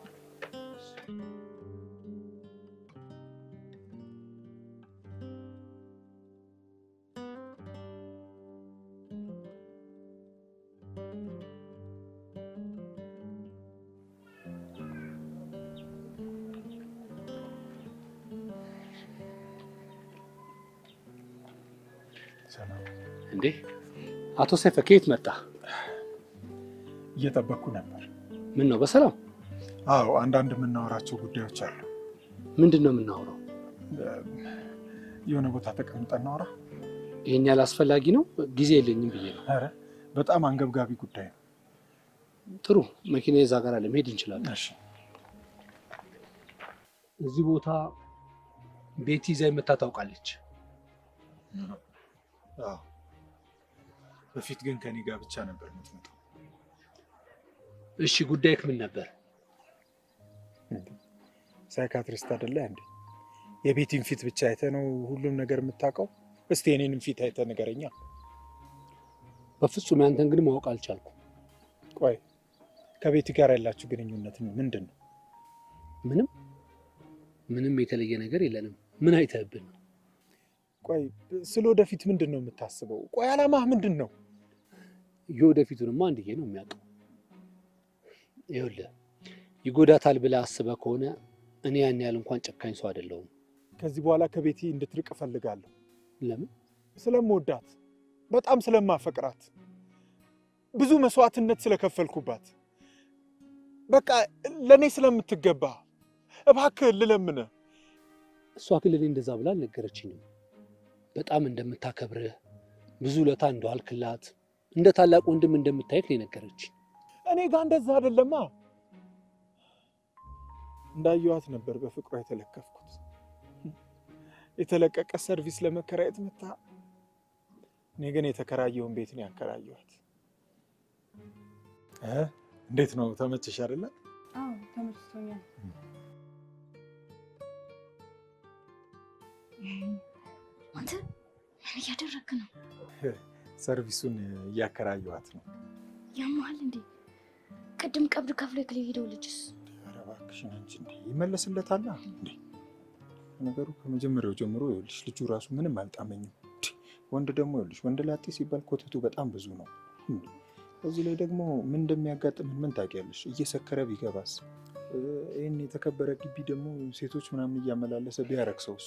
ሰላም። እንዴ አቶ ሰይፈ ከየት መጣ? እየጠበቅኩ ነበር። ምን ነው በሰላም? አዎ፣ አንዳንድ የምናወራቸው ጉዳዮች አሉ። ምንድን ነው የምናወራው? የሆነ ቦታ ተቀምጠን እናወራ። ይህን ያህል አስፈላጊ ነው? ጊዜ የለኝም ብዬ ነው። ኧረ በጣም አንገብጋቢ ጉዳይ ነው። ጥሩ መኪና የዛ ጋር አለ፣ መሄድ እንችላለን። እሺ፣ እዚህ ቦታ ቤቲ ይዛ መታ ታውቃለች። አዎ። በፊት ግን ከኔ ጋር ብቻ ነበር የምትመጣው። እሺ ጉዳይክ ምን ነበር? ሳይካትሪስት አይደለ እንዴ? የቤቲን ፊት ብቻ አይተ ነው ሁሉም ነገር የምታውቀው? እስቲ የኔንም ፊት አይተ ንገረኛ። በፍጹም ያንተን ግን ማወቅ አልቻልኩም። ቆይ ከቤቲ ጋር ያላችሁ ግንኙነት ምንድን ነው? ምንም ምንም የተለየ ነገር የለንም። ምን አይተህብን ነው? ቆይ ስለ ወደፊት ምንድን ነው የምታስበው? ቆይ አላማህ ምንድን ነው? የወደፊቱንማ አንድዬ ነው የሚያውቀው። ይኸውልህ ይጎዳታል ብለህ አስበህ ከሆነ እኔ ያን ያህል እንኳን ጨካኝ ሰው አይደለሁም። ከዚህ በኋላ ከቤቴ እንድትርቅ እፈልጋለሁ። ለምን? ስለምወዳት፣ በጣም ስለማፈቅራት፣ ብዙ መስዋዕትነት ስለከፈልኩባት፣ በቃ ለእኔ ስለምትገባ እባክህ ልለምንህ። እሷ ግን ለእኔ እንደዛ ብላ አልነገረችኝም። በጣም እንደምታከብርህ ብዙ ለታ እንደዋልክላት እንደ ታላቅ ወንድም እንደምታይክ ነው የነገረችኝ። እኔ ጋር እንደዛ አይደለማ። እንዳየኋት ነበር በፍቅሯ የተለከፍኩት። የተለቀቀ ሰርቪስ ለመከራየት መታ፣ እኔ ግን የተከራየውን ቤት ነው ያከራየኋት። እ እንዴት ነው ተመችሽ አይደለ? አዎ ተመችቶኛል። አንተ ምን እያደረግክ ነው? ሰርቪሱን እያከራየኋት ነው። ያመሃል እንዴ? ቅድም ቀብድ ከፍሎ የክል ሄደው ልጅስ ኧረ እባክሽን አንቺ እንዴ ይመለስለታል እንዴ? ነገሩ ከመጀመሪያው ጀምሮ ይኸውልሽ ልጁ ራሱ ምንም አልጣመኝም። እንዴ! ወንድ ደግሞ ይኸውልሽ ወንድ ላጤ ሲባል ኮተቱ በጣም ብዙ ነው። እንዴ! በዚህ ላይ ደግሞ ምን እንደሚያጋጥምን ምን ታውቂያለሽ? እየሰከረ ቢገባስ? እ፣ ይህን የተከበረ ግቢ ደግሞ ሴቶች ምናምን እያመላለሰ ቢያረክሰውስ?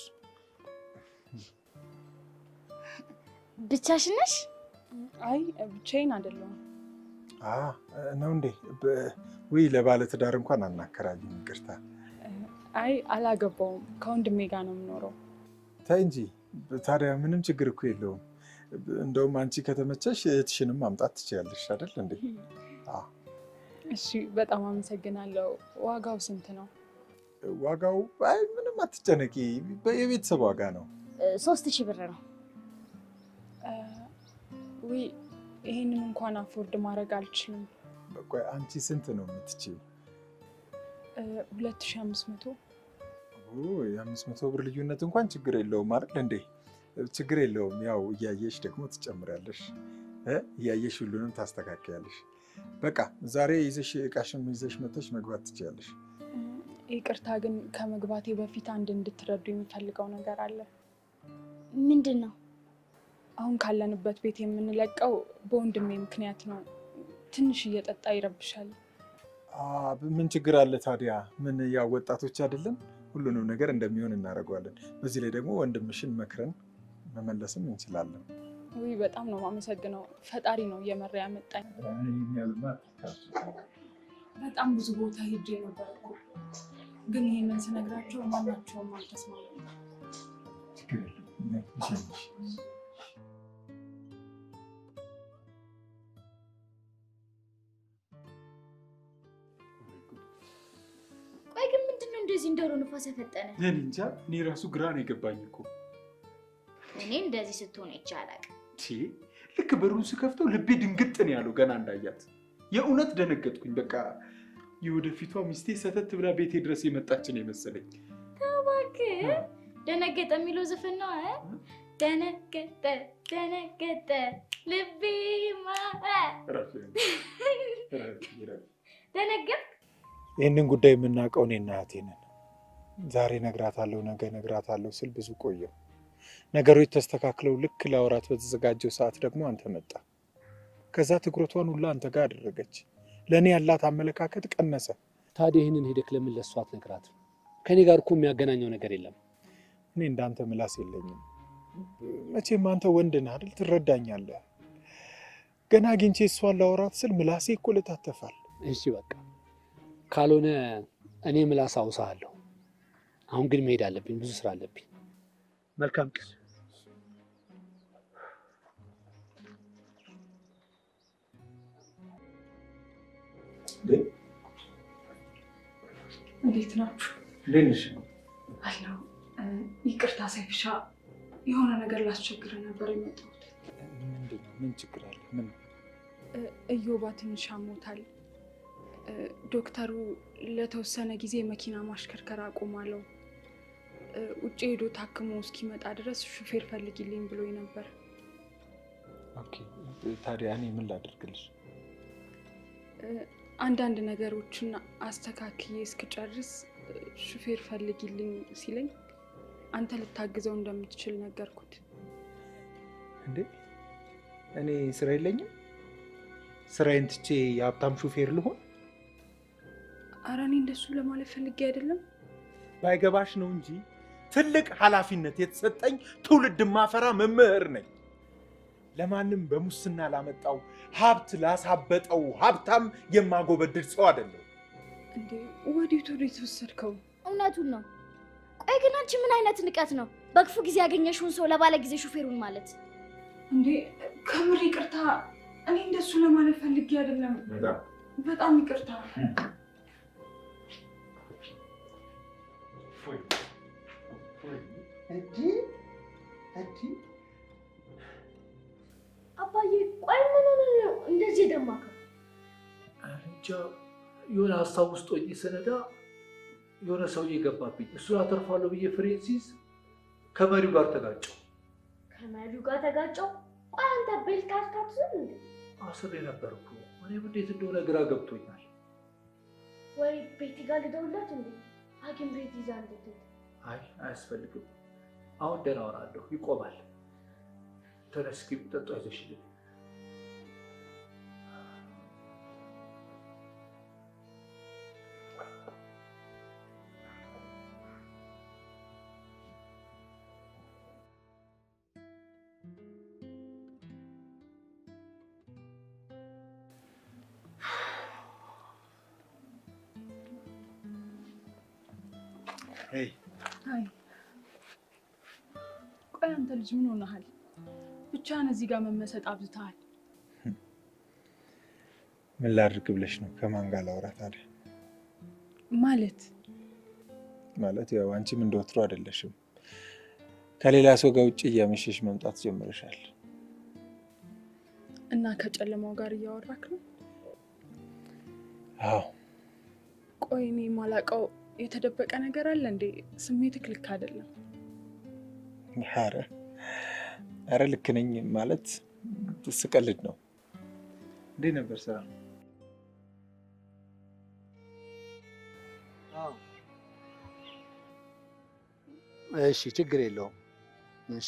ብቻሽን ነሽ? አይ ብቻዬን አይደለሁም። አ ነው እንዴ? በ- ውይ ለባለ ትዳር እንኳን አናከራይም። ይቅርታ አይ አላገባውም። ከወንድሜ ጋር ነው የምኖረው። ተይ እንጂ። ታዲያ ምንም ችግር እኮ የለውም። እንደውም አንቺ ከተመቸሽ እህትሽንም ማምጣት ትችያለሽ አይደል እንዴ? እሺ በጣም አመሰግናለሁ። ዋጋው ስንት ነው? ዋጋው አይ ምንም አትጨነቂ፣ የቤተሰብ ዋጋ ነው። ሶስት ሺህ ብር ነው። ውይ ይሄንን እንኳን አፎርድ ማድረግ አልችልም። ቆይ አንቺ ስንት ነው የምትችይው? ሁለት ሺህ አምስት መቶ የአምስት መቶ ብር ልዩነት እንኳን ችግር የለውም አይደል እንዴ? ችግር የለውም። ያው እያየሽ ደግሞ ትጨምሪያለሽ እ እያየሽ ሁሉንም ታስተካክያለሽ። በቃ ዛሬ ይዘሽ እቃሽን ይዘሽ መተሽ መግባት ትችያለሽ። ይቅርታ ግን ከመግባቴ በፊት አንድ እንድትረዱ የሚፈልገው ነገር አለ። ምንድን ነው? አሁን ካለንበት ቤት የምንለቀው በወንድሜ ምክንያት ነው። ትንሽ እየጠጣ ይረብሻል። አ፣ ምን ችግር አለ ታዲያ? ምን ያው ወጣቶች አይደለን? ሁሉንም ነገር እንደሚሆን እናደርገዋለን። በዚህ ላይ ደግሞ ወንድምሽን መክረን መመለስም እንችላለን። ውይ በጣም ነው የማመሰግነው። ፈጣሪ ነው እየመራ ያመጣኝ። በጣም ብዙ ቦታ ሄጄ ነበር እኮ ግን ይህንን ስነግራቸው ማናቸውም አልተስማሙም። ቆይ ግን ምንድን ነው እንደዚህ እንደሆነ ንፋስ ያፈጠነ? እኔ እንጃ፣ እኔ ራሱ ግራ ነው የገባኝ እኮ እኔ እንደዚህ ስትሆን ይቻላል። ቺ፣ ልክ በሩን ስከፍተው ልቤ ድንግጥ ነው ያለው ገና እንዳያት። የእውነት ደነገጥኩኝ። በቃ የወደፊቷ ሚስቴ ሰተት ብላ ቤቴ ድረስ የመጣችን የመሰለኝ። እባክህ ደነገጠ የሚለው ዘፈን ነው። እ? ደነገጠ ደነገጠ ልቤማ ደነገጥ ይህንን ጉዳይ የምናውቀው እኔና እህቴ ነን። ዛሬ ነግራታለሁ፣ ነገ ነግራታለሁ ስል ብዙ ቆየው። ነገሮች ተስተካክለው ልክ ለአውራት በተዘጋጀው ሰዓት ደግሞ አንተ መጣ። ከዛ ትኩረቷን ሁላ አንተ ጋር አደረገች። ለእኔ ያላት አመለካከት ቀነሰ። ታዲያ ይህንን ሄደክ ለምን ለእሷ አትነግራትም? ከእኔ ጋር እኮ የሚያገናኘው ነገር የለም። እኔ እንዳንተ ምላስ የለኝም። መቼም አንተ ወንድ ነህ አይደል? ትረዳኛለህ። ገና አግኝቼ እሷን ላወራት ስል ምላሴ እኮ ልታተፋል። እሺ በቃ ካልሆነ እኔ ምላስ አውሳለሁ። አሁን ግን መሄድ አለብኝ፣ ብዙ ስራ አለብኝ። መልካም ቀን። እንዴት ናችሁ? አለሁ። ይቅርታ ሳይፍሻ፣ የሆነ ነገር ላስቸግር ነበር የመጣሁት። ምንድን ነው? ምን ችግር አለ? ምን እዮባ ትንሽ አሞታል። ዶክተሩ ለተወሰነ ጊዜ መኪና ማሽከርከር አቁማለሁ። ውጭ ሄዶ ታክሞ እስኪመጣ ድረስ ሹፌር ፈልጊልኝ ብሎኝ ነበር። ኦኬ፣ ታዲያ እኔ ምን ላደርግልሽ? አንዳንድ ነገሮችን አስተካክዬ እስክጨርስ ሹፌር ፈልጊልኝ ሲለኝ አንተ ልታግዘው እንደምትችል ነገርኩት። እንዴ እኔ ስራ የለኝም? ስራዬን ትቼ የሀብታም ሹፌር ልሆን? አረ እኔ እንደሱ ለማለት ፈልጌ አይደለም። ባይገባሽ ነው እንጂ ትልቅ ኃላፊነት የተሰጠኝ ትውልድ ማፈራ መምህር ነኝ። ለማንም በሙስና ላመጣው ሀብት ላሳበጠው ሀብታም የማጎበድድ ሰው አይደለሁ። እንዴ ወዴት ወዴት ወሰድከው? እውነቱን ነው። ቆይ ግን አንቺ ምን አይነት ንቀት ነው? በክፉ ጊዜ ያገኘሽውን ሰው ለባለ ጊዜ ሹፌሩን ማለት እንዴ ከምር ይቅርታ። እኔ እንደሱ ለማለት ፈልጌ አይደለም። በጣም ይቅርታ። አባዬ ቆይ ምን ሆነህ ነው እንደዚህ የደማከው? እንጃ የሆነ ሀሳብ ውስጥ ሆኜ ስነዳ የሆነ ሰውዬ ገባብኝ። እሱን አተርፋለሁ ብዬ ፍሬን ሲይዝ ከመሪው ጋር ተጋጨው። ከመሪው ጋር ተጋጨው። ቆይ አንተ ቤልት አታስይዝም እንዴ? አስሬ ነበርኩ። እኔም እንዴት እንደሆነ ግራ ገብቶኛል። ወይ ቤት ጋር ልደውልላት እንዴ? ሐኪም ቤት ይዛ እንድትሄድ አይ አያስፈልግም። አሁን ደህና እሆናለሁ። ይቆማል። ተነስ፣ እስኪ ጠጡ አይዘሽልኝ። አይ ቆይ አንተ ልጅ ምን ሆነሃል? ብቻህን እዚህ ጋር መመሰጥ አብዝተሃል። ምን ላድርግ ብለሽ ነው? ከማን ጋር ላውራ ታዲያ? ማለት ማለት ያው አንቺም እንደወትሮ አይደለሽም። ከሌላ ሰው ጋር ውጭ እያመሸሽ መምጣት ጀምረሻል። እና ከጨለማው ጋር እያወራክ ነው? አዎ ቆይ እኔ የማላውቀው የተደበቀ ነገር አለ እንዴ? ስሜትክ ልክ አይደለም። ኧረ ኧረ ልክ ነኝ ማለት ስቀልድ ነው። እንዴት ነበር ስራ? እሺ ችግር የለውም። እሺ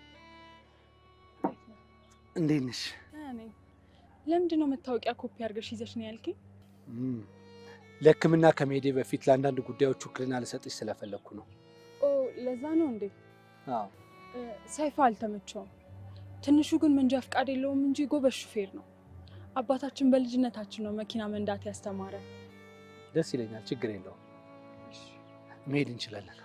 እንዴት ነሽ? እኔ ለምንድን ነው መታወቂያ ኮፒ አድርገሽ ይዘሽ ነው ያልከኝ? እም፣ ለሕክምና ከመሄዴ በፊት ለአንዳንድ ጉዳዮች ውክልና ልሰጥሽ ስለፈለግኩ ነው። ኦ ለዛ ነው እንዴ? አዎ እ፣ ሰይፉ አልተመቸውም። ትንሹ ግን መንጃ ፈቃድ የለውም እንጂ ጎበዝ ሹፌር ነው። አባታችን በልጅነታችን ነው መኪና መንዳት ያስተማረ። ደስ ይለኛል። ችግር የለውም። መሄድ እንችላለን።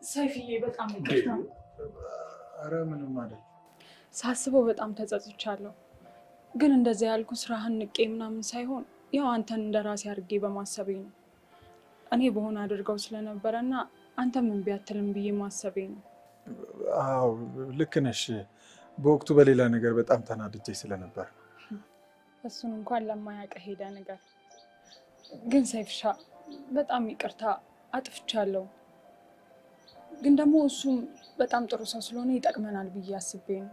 ሰይፍዬ በጣም ይቅርታ። ኧረ ምንም ማለት ሳስበው በጣም ተጸጽቻለሁ። ግን እንደዚያ ያልኩ ስራህን ንቄ ምናምን ሳይሆን ያው አንተን እንደ ራሴ አድርጌ በማሰቤ ነው። እኔ በሆነ አድርገው ስለነበረ እና አንተ ምን ቢያትልም ብዬ ማሰቤ ነው። አዎ ልክ ነሽ። በወቅቱ በሌላ ነገር በጣም ተናድጄ ስለነበር እሱን እንኳን ለማያውቅ ሄደ ነገር ግን ሰይፍሻ በጣም ይቅርታ አጥፍቻለሁ። ግን ደግሞ እሱም በጣም ጥሩ ሰው ስለሆነ ይጠቅመናል ብዬ አስቤ ነው።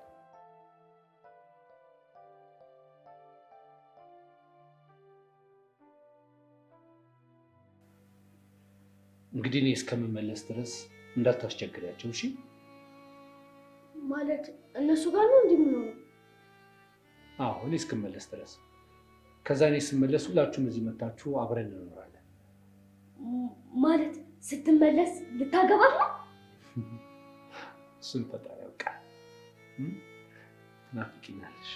እንግዲህ እኔ እስከምመለስ ድረስ እንዳታስቸግሪያቸው እሺ። ማለት እነሱ ጋር ነው እንዲህ የምኖረው? አዎ እኔ እስክመለስ ድረስ። ከዛ እኔ ስመለስ ሁላችሁም እዚህ መታችሁ አብረን እንኖራለን። ም- ማለት ስትመለስ ልታገባት ነው? እሱን ፈጣሪ ያውቃል። እም? ትናፍቂኛለሽ።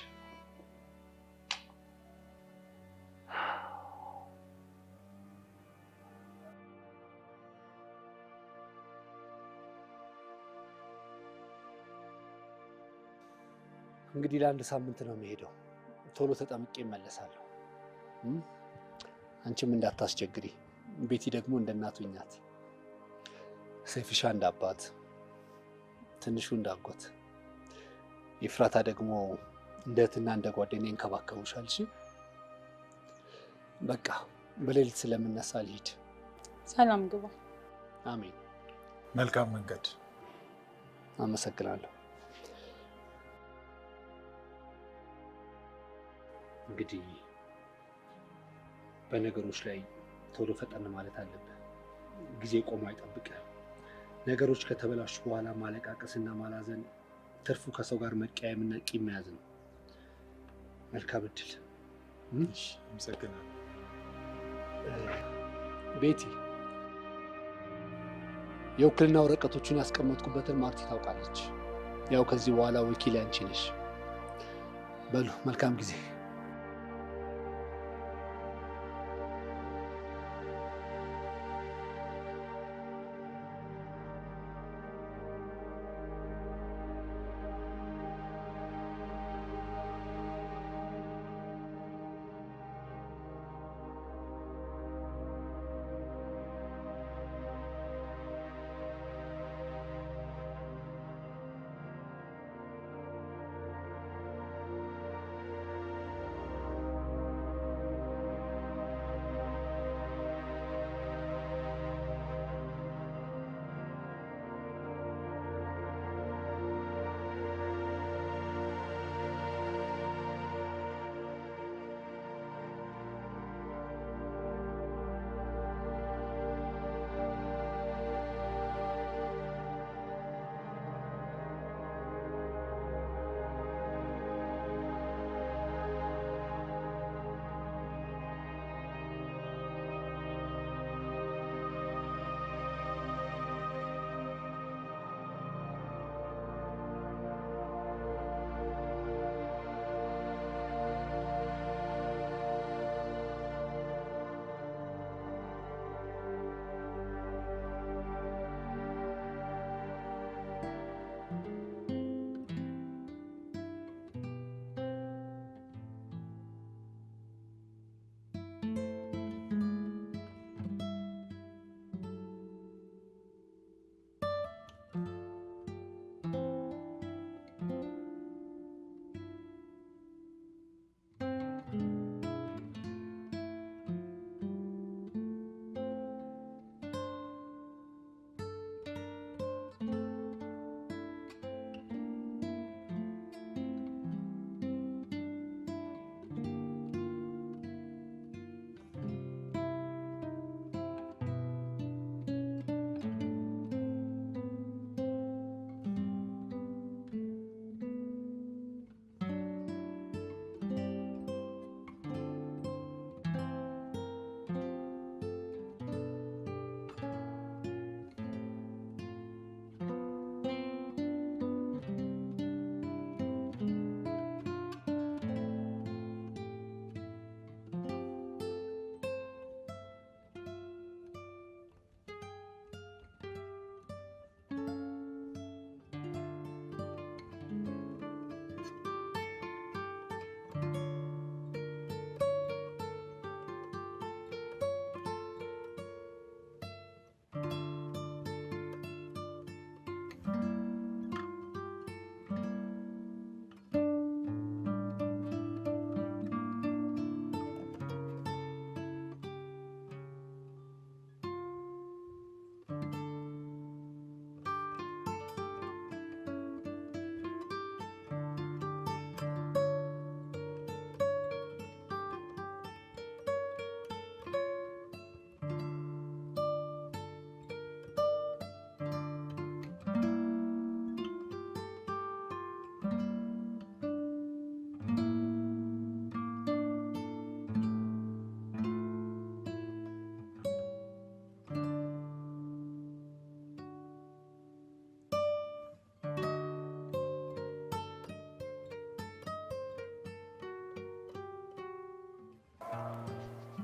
እንግዲህ ለአንድ ሳምንት ነው የሚሄደው። ቶሎ ተጠምቄ እመለሳለሁ። እም? አንቺም እንዳታስቸግሪ። ቤቲ ደግሞ እንደ እናቱ ናት። ሰይፍሻ እንደ አባት፣ ትንሹ እንደ አጎት፣ ኤፍራታ ደግሞ እንደ እህትና እንደ ጓደኛ ይንከባከቡሻል። እሺ በቃ በሌሊት ስለምነሳ ልሂድ። ሰላም ግባ። አሜን። መልካም መንገድ። አመሰግናለሁ። እንግዲህ በነገሮች ላይ ቶሎ ፈጠን ማለት አለብህ። ጊዜ ቆሞ አይጠብቅህ። ነገሮች ከተበላሹ በኋላ ማለቃቀስና ማላዘን ትርፉ ከሰው ጋር መቀያየምና ቂም መያዝ ነው። መልካም እድል። እሺ፣ አመሰግናለሁ። ቤቲ፣ የውክልና ወረቀቶቹን ያስቀመጥኩበትን ማርቲ ታውቃለች። ያው ከዚህ በኋላ ወኪል አንቺ ነሽ። በሉ መልካም ጊዜ።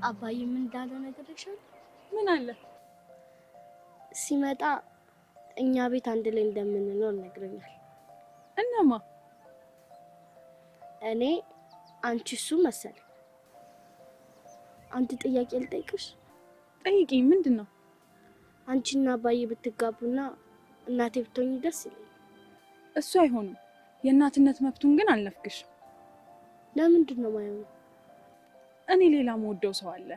አባዬ ምን እንዳለ ነግሬሻለሁ? ምን አለ? ሲመጣ እኛ ቤት አንድ ላይ እንደምንኖር ነግሮኛል። እነማ? እኔ፣ አንቺ፣ እሱ መሰለ። አንድ ጥያቄ ልጠይቅሽ። ጠይቂኝ። ምንድን ነው? አንቺና አባዬ ብትጋቡና እናቴ ብትሆኝ ደስ ይለኛል። እሱ አይሆንም። የእናትነት መብቱን ግን አልነፍግሽ። ለምንድን ነው ማይሆነው? እኔ ሌላ መወደው ሰው አለ።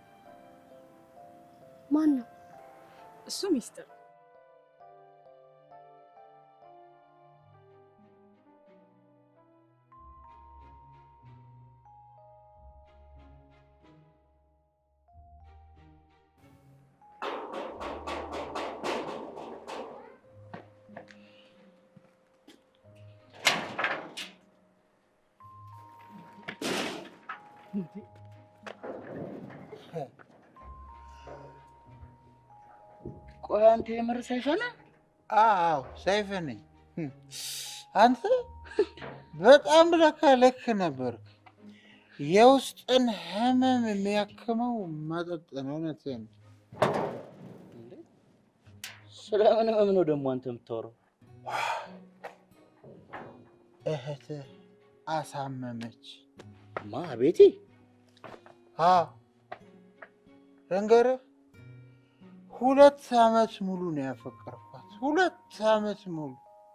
ማን ነው? እሱ ሚስጥር። ቆይ አንተ የምር ሰይፈ ነህ? አዎ ሰይፈ ነኝ። አንተ በጣም ለካ ልክ ነበርክ። የውስጥን ህመም የሚያክመው መጠጥ ነው። እውነትህን ነው። ስለምን ህመም ነው ደግሞ አንተ የምታወራው? እህትህ አሳመመች። ማ ቤቲ? አዎ ልንገርህ፣ ሁለት ዓመት ሙሉ ነው ያፈቀርኳት። ሁለት ዓመት ሙሉ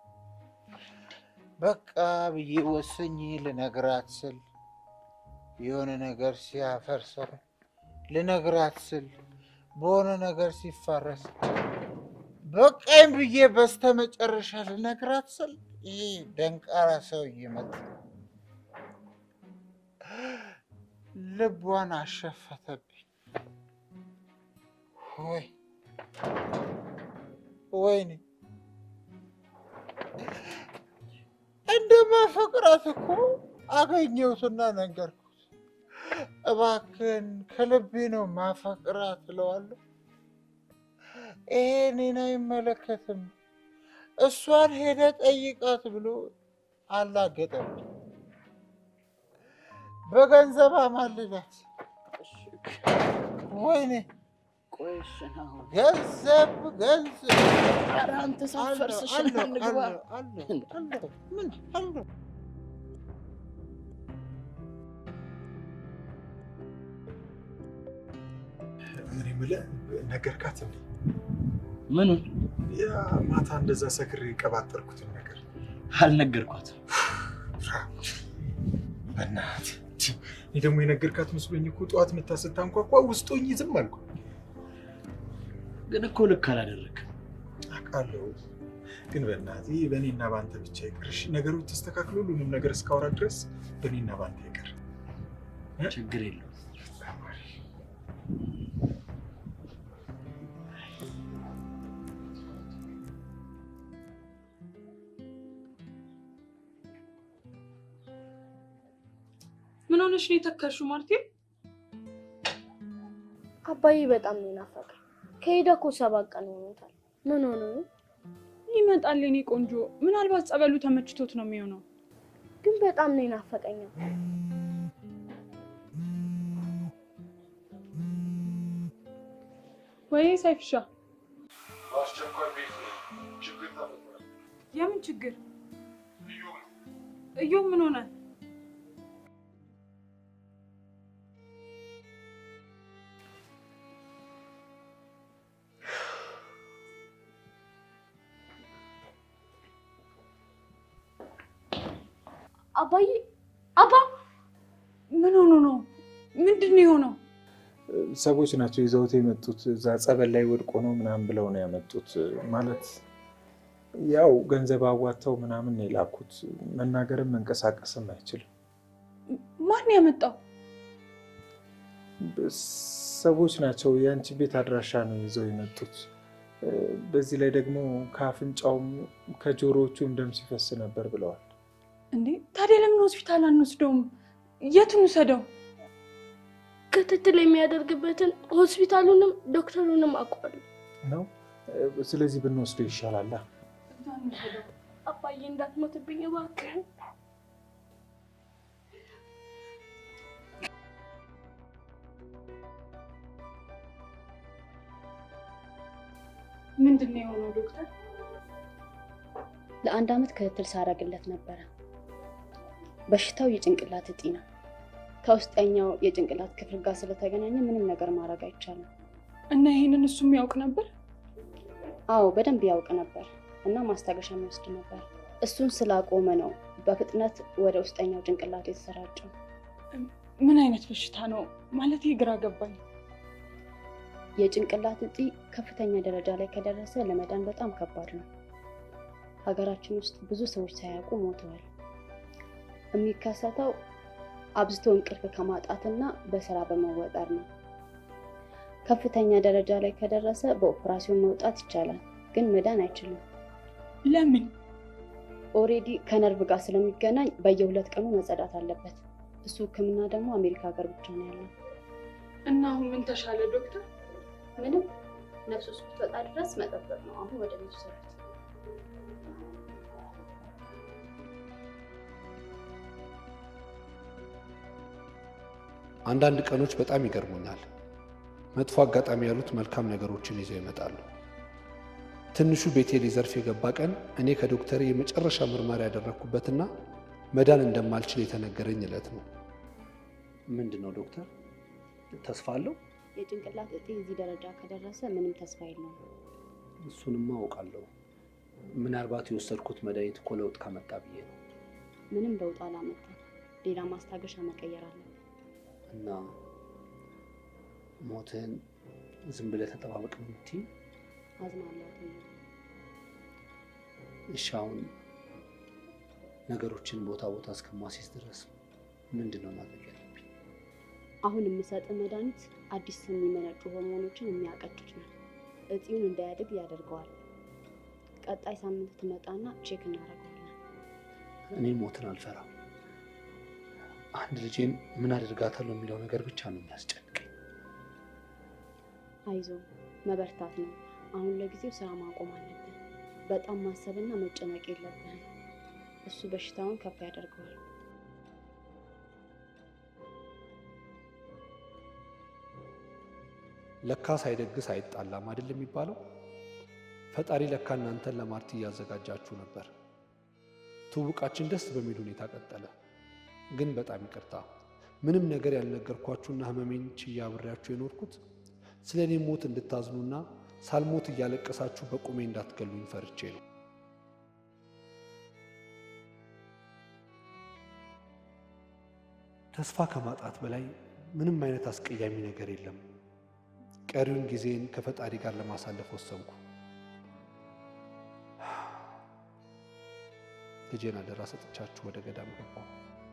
በቃ ብዬ ወሰኝ ልነግራት ስል የሆነ ነገር ሲያፈርሰው ልነግራት ስል በሆነ ነገር ሲፋረስ በቃኝ ብዬ በስተመጨረሻ ልነግራት ስል ይህ ደንቃራ ሰውዬ መጣ። ልቧን አሸፈተብኝ። ወይ ወይኔ እንደማፈቅራት እኮ አገኘሁትና ነገርኩት። እባክህን ከልቤ ነው ማፈቅራት እለዋለሁ። ይሄ እኔን አይመለከትም፣ እሷን ሄደ ጠይቃት ብሎ አላገጠብኝ። በገንዘብ አማልላት። ወይኔ ቆይ እሺ ነው ገንዘብ ገንዘብ ኧረ አንተ ሳትፈርስሽ አለው፣ እንግባ። አለው፣ አለው፣ አለው። ምን አለው? ምን የምልህ ነገርካት እንዴ? ምኑን ያ ማታ እንደዛ ሰክሬ የቀባጠርኩትን ነገር አልነገርኳትም። በእናትህ እኔ ደግሞ የነገርካት መስሎኝ እኮ ጠዋት መታ ስታንኳኳ ውስጥ ሆኜ ዝም አልኩ። ግን እኮ ልክ አላደረግም። አውቃለሁ፣ ግን በእናትህ ይህ በእኔና በአንተ ብቻ ይቅርሽ። ነገሮች ተስተካክሎ ሁሉንም ነገር እስካወራ ድረስ በእኔና በአንተ ይቅር። ችግር የለውም። ምን ሆነሽ ነው የተከርሽው ማርቴ? አባዬ በጣም ነው የናፈቀኝ። ከሄደ እኮ ሰባት ቀን ሆኖታል። ምን ሆኖ ነው? ይመጣል የኔ ቆንጆ። ምናልባት ጸበሉ ተመችቶት ነው የሚሆነው። ግን በጣም ነው የናፈቀኝ። ወይ ሳይፍሻ፣ በአስቸኳይ ቤት ችግር ተፈጥሯል። የምን ችግር? እዮብ ምን ሆነ? አባዬ አባ ምን ሆኖ ነው? ምንድን ነው የሆነው? ሰዎች ናቸው ይዘውት የመጡት። እዛ ጸበል ላይ ወድቆ ነው ምናምን ብለው ነው ያመጡት። ማለት ያው ገንዘብ አዋጥተው ምናምን ነው የላኩት። መናገርም መንቀሳቀስም አይችልም። ማን ያመጣው? ሰዎች ናቸው። የአንቺ ቤት አድራሻ ነው ይዘው የመጡት። በዚህ ላይ ደግሞ ከአፍንጫውም ከጆሮዎቹም ደም ሲፈስ ነበር ብለዋል። እንዴ ታዲያ ለምን ሆስፒታል አንወስደውም? የቱን ውሰደው? ክትትል የሚያደርግበትን ሆስፒታሉንም ዶክተሩንም አውቀዋለሁ። ነው ስለዚህ ብንወስደው ይሻላል። አባዬ እንዳትሞትብኝ እባክህ። ምንድን ነው የሆነው ዶክተር? ለአንድ ዓመት ክትትል ሳደርግለት ነበረ። በሽታው የጭንቅላት እጢ ነው። ከውስጠኛው የጭንቅላት ክፍል ጋር ስለተገናኘ ምንም ነገር ማድረግ አይቻልም። እና ይሄንን እሱ የሚያውቅ ነበር? አዎ በደንብ ያውቅ ነበር እና ማስታገሻ የሚወስድ ነበር። እሱን ስላቆመ ነው በፍጥነት ወደ ውስጠኛው ጭንቅላቱ የተሰራጨው። ምን አይነት በሽታ ነው ማለት ግራ ገባኝ። የጭንቅላት እጢ ከፍተኛ ደረጃ ላይ ከደረሰ ለመዳን በጣም ከባድ ነው። ሀገራችን ውስጥ ብዙ ሰዎች ሳያውቁ ሞተዋል። የሚከሰተው አብዝቶ እንቅልፍ ከማጣትና በስራ በመወጠር ነው። ከፍተኛ ደረጃ ላይ ከደረሰ በኦፕራሲዮን መውጣት ይቻላል፣ ግን መዳን አይችልም። ለምን? ኦሬዲ ከነርቭ ጋር ስለሚገናኝ በየሁለት ቀኑ መጸዳት አለበት። እሱ ሕክምና ደግሞ አሜሪካ ሀገር ብቻ ነው ያለው። እና አሁን ምን ተሻለ ዶክተር? ምንም ነፍሱ እስክትወጣ ድረስ መጠበቅ ነው። አሁን ወደ ቤቱ ሰሩት። አንዳንድ ቀኖች በጣም ይገርሙኛል። መጥፎ አጋጣሚ ያሉት መልካም ነገሮችን ይዘው ይመጣሉ። ትንሹ ቤቴ ሊዘርፍ የገባ ቀን እኔ ከዶክተር የመጨረሻ ምርመራ ያደረግኩበትና መዳን እንደማልችል የተነገረኝ ዕለት ነው። ምንድን ነው ዶክተር? ተስፋ አለው? የጭንቅላት እጢ እዚህ ደረጃ ከደረሰ ምንም ተስፋ የለውም። እሱንማ አውቃለሁ። ምናልባት የወሰድኩት መድኃኒት እኮ ለውጥ ካመጣ ብዬ ነው። ምንም ለውጥ አላመጣም። ሌላ ማስታገሻ መቀየር አለብን። እና ሞትህን ዝም ብለህ ተጠባበቅ ነው የምትይኝ? አዝናለሁ። አትይኝ። እሺ አሁን ነገሮችን ቦታ ቦታ እስከማስይዝ ድረስ ምንድን ነው ማድረግ ያለብኝ? አሁን የምሰጥ መድኃኒት አዲስ የሚመነጩ ሆርሞኖችን የሚያቀጭጭ ነው። እጢውን እንዳያድግ ያደርገዋል። ቀጣይ ሳምንት ትመጣና ቼክ እናደርገዋለን። እኔ ሞትን አልፈራም። አንድ ልጄን ምን አደርጋታለሁ የሚለው ነገር ብቻ ነው የሚያስጨንቀኝ። አይዞ መበርታት ነው። አሁን ለጊዜው ስራ ማቆም አለብን። በጣም ማሰብና መጨነቅ የለብህም። እሱ በሽታውን ከፍ ያደርገዋል። ለካ ሳይደግስ አይጣላም አይደል የሚባለው? ፈጣሪ ለካ እናንተን ለማርቲ እያዘጋጃችሁ ነበር። ትውውቃችን ደስ በሚል ሁኔታ ቀጠለ። ግን በጣም ይቅርታ ምንም ነገር ያልነገርኳችሁና ህመሜን ችዬ አብሬያችሁ የኖርኩት ስለ እኔ ሞት እንድታዝኑና ሳልሞት እያለቀሳችሁ በቁሜ እንዳትገሉኝ ፈርቼ ነው። ተስፋ ከማጣት በላይ ምንም አይነት አስቀያሚ ነገር የለም። ቀሪውን ጊዜን ከፈጣሪ ጋር ለማሳለፍ ወሰንኩ። ልጄን አደራ ሰጥቻችሁ ወደ ገዳም ገባሁ።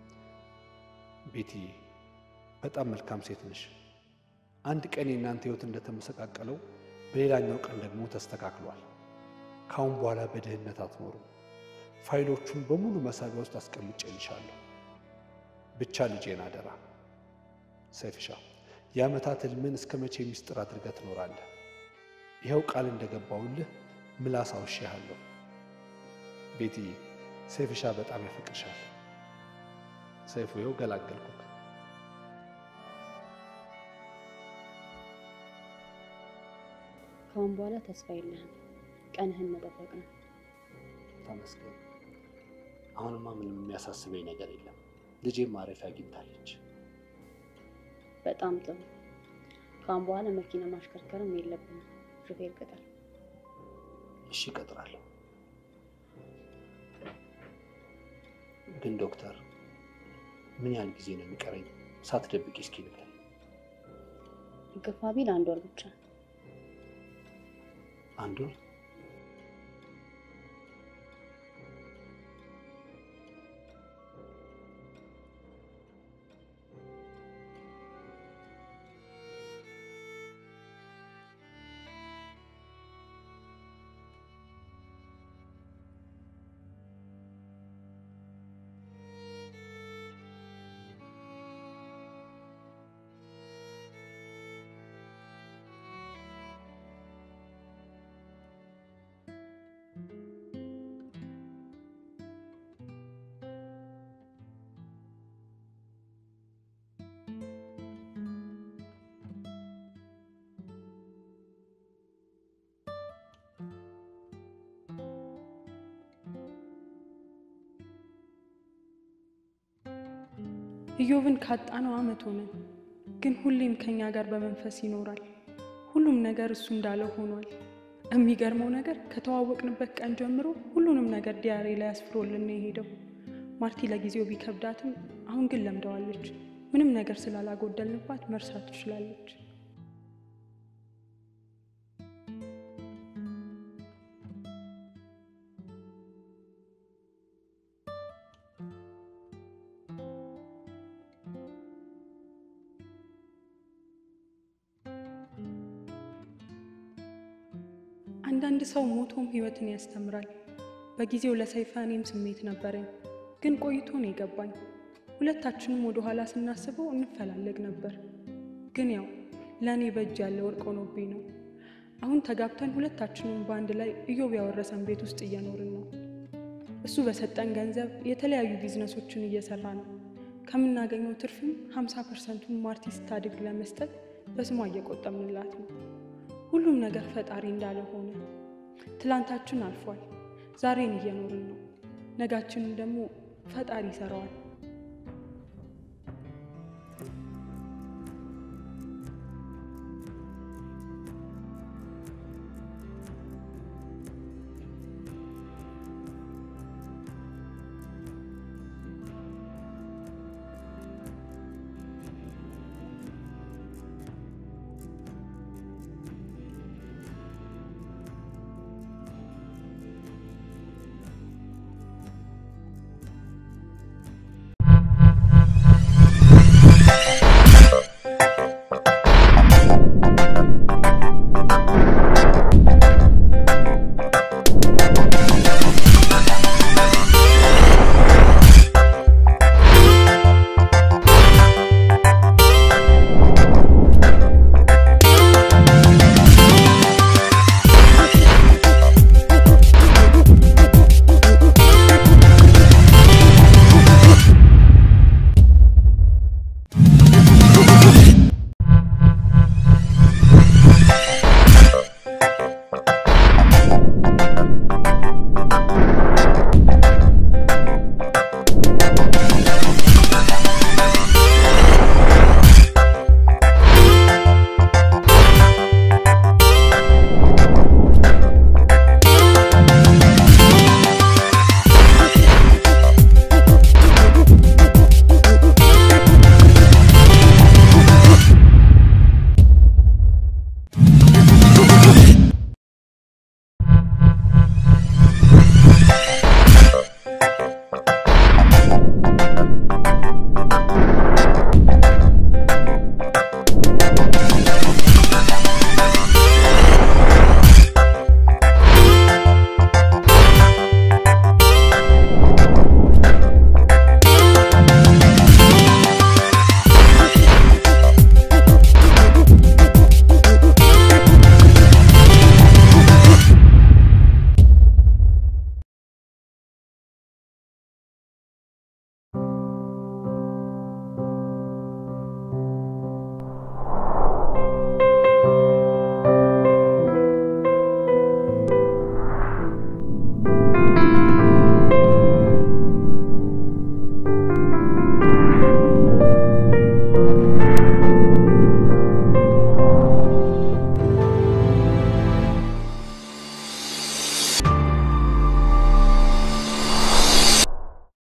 ቤትዬ በጣም መልካም ሴት ነሽ። አንድ ቀን የእናንተ ህይወት እንደተመሰቃቀለው በሌላኛው ቀን ደግሞ ተስተካክሏል። ካሁን በኋላ በድህነት አትኖሩም። ፋይሎቹን በሙሉ መሳቢያ ውስጥ አስቀምጬልሻለሁ። ብቻ ልጄን አደራ። ሰይፍሻ የዓመታት ህልምን እስከ መቼ ሚስጥር አድርገህ ትኖራለህ? ይኸው ቃል እንደገባውልህ ምላስ አውሼሃለሁ። ቤትዬ ሰይፍሻ በጣም ያፈቅርሻል። ሰይፉ ይኸው ገላገልኩክ። ከአሁን በኋላ ተስፋ የለህም። ቀንህን መጠበቅ ነው። ተመስገን። አሁንማ ምንም የሚያሳስበኝ ነገር የለም። ልጄም ማረፊያ አግኝታለች። በጣም ጥሩ። ከአሁን በኋላ መኪና ማሽከርከርም የለብንም። ሹፌር ቅጠር። እሺ እቀጥራለሁ። ግን ዶክተር ምን ያህል ጊዜ ነው የሚቀረኝ? ሳትደብቂ እስኪ ንገሪኝ። ግፋ ቢል አንድ ወር ብቻ። አንድ ወር? ኢዮብን ካጣነው ዓመት ሆነን፣ ግን ሁሌም ከኛ ጋር በመንፈስ ይኖራል። ሁሉም ነገር እሱ እንዳለው ሆኗል። የሚገርመው ነገር ከተዋወቅንበት ቀን ጀምሮ ሁሉንም ነገር ዲያሪ ላይ አስፍሮልን ነው የሄደው። ማርቲ ለጊዜው ቢከብዳትም አሁን ግን ለምደዋለች። ምንም ነገር ስላላጎደልንባት መርሳት ትችላለች። አንዳንድ ሰው ሞቶም ህይወትን ያስተምራል። በጊዜው ለሰይፈ እኔም ስሜት ነበረኝ፣ ግን ቆይቶ ነው የገባኝ። ሁለታችንም ወደ ኋላ ስናስበው እንፈላለግ ነበር፣ ግን ያው ለእኔ በእጅ ያለ ወርቅ ሆኖብኝ ነው። አሁን ተጋብተን ሁለታችንም በአንድ ላይ ኢዮብ ያወረሰን ቤት ውስጥ እየኖርን ነው። እሱ በሰጠን ገንዘብ የተለያዩ ቢዝነሶችን እየሰራ ነው። ከምናገኘው ትርፍም 50 ፐርሰንቱን ማርቲ ስታድግ ለመስጠት በስሟ እየቆጠምንላት ነው። ሁሉም ነገር ፈጣሪ እንዳለ ሆነ። ትላንታችን አልፏል። ዛሬን እየኖርን ነው። ነጋችንን ደግሞ ፈጣሪ ይሰራዋል።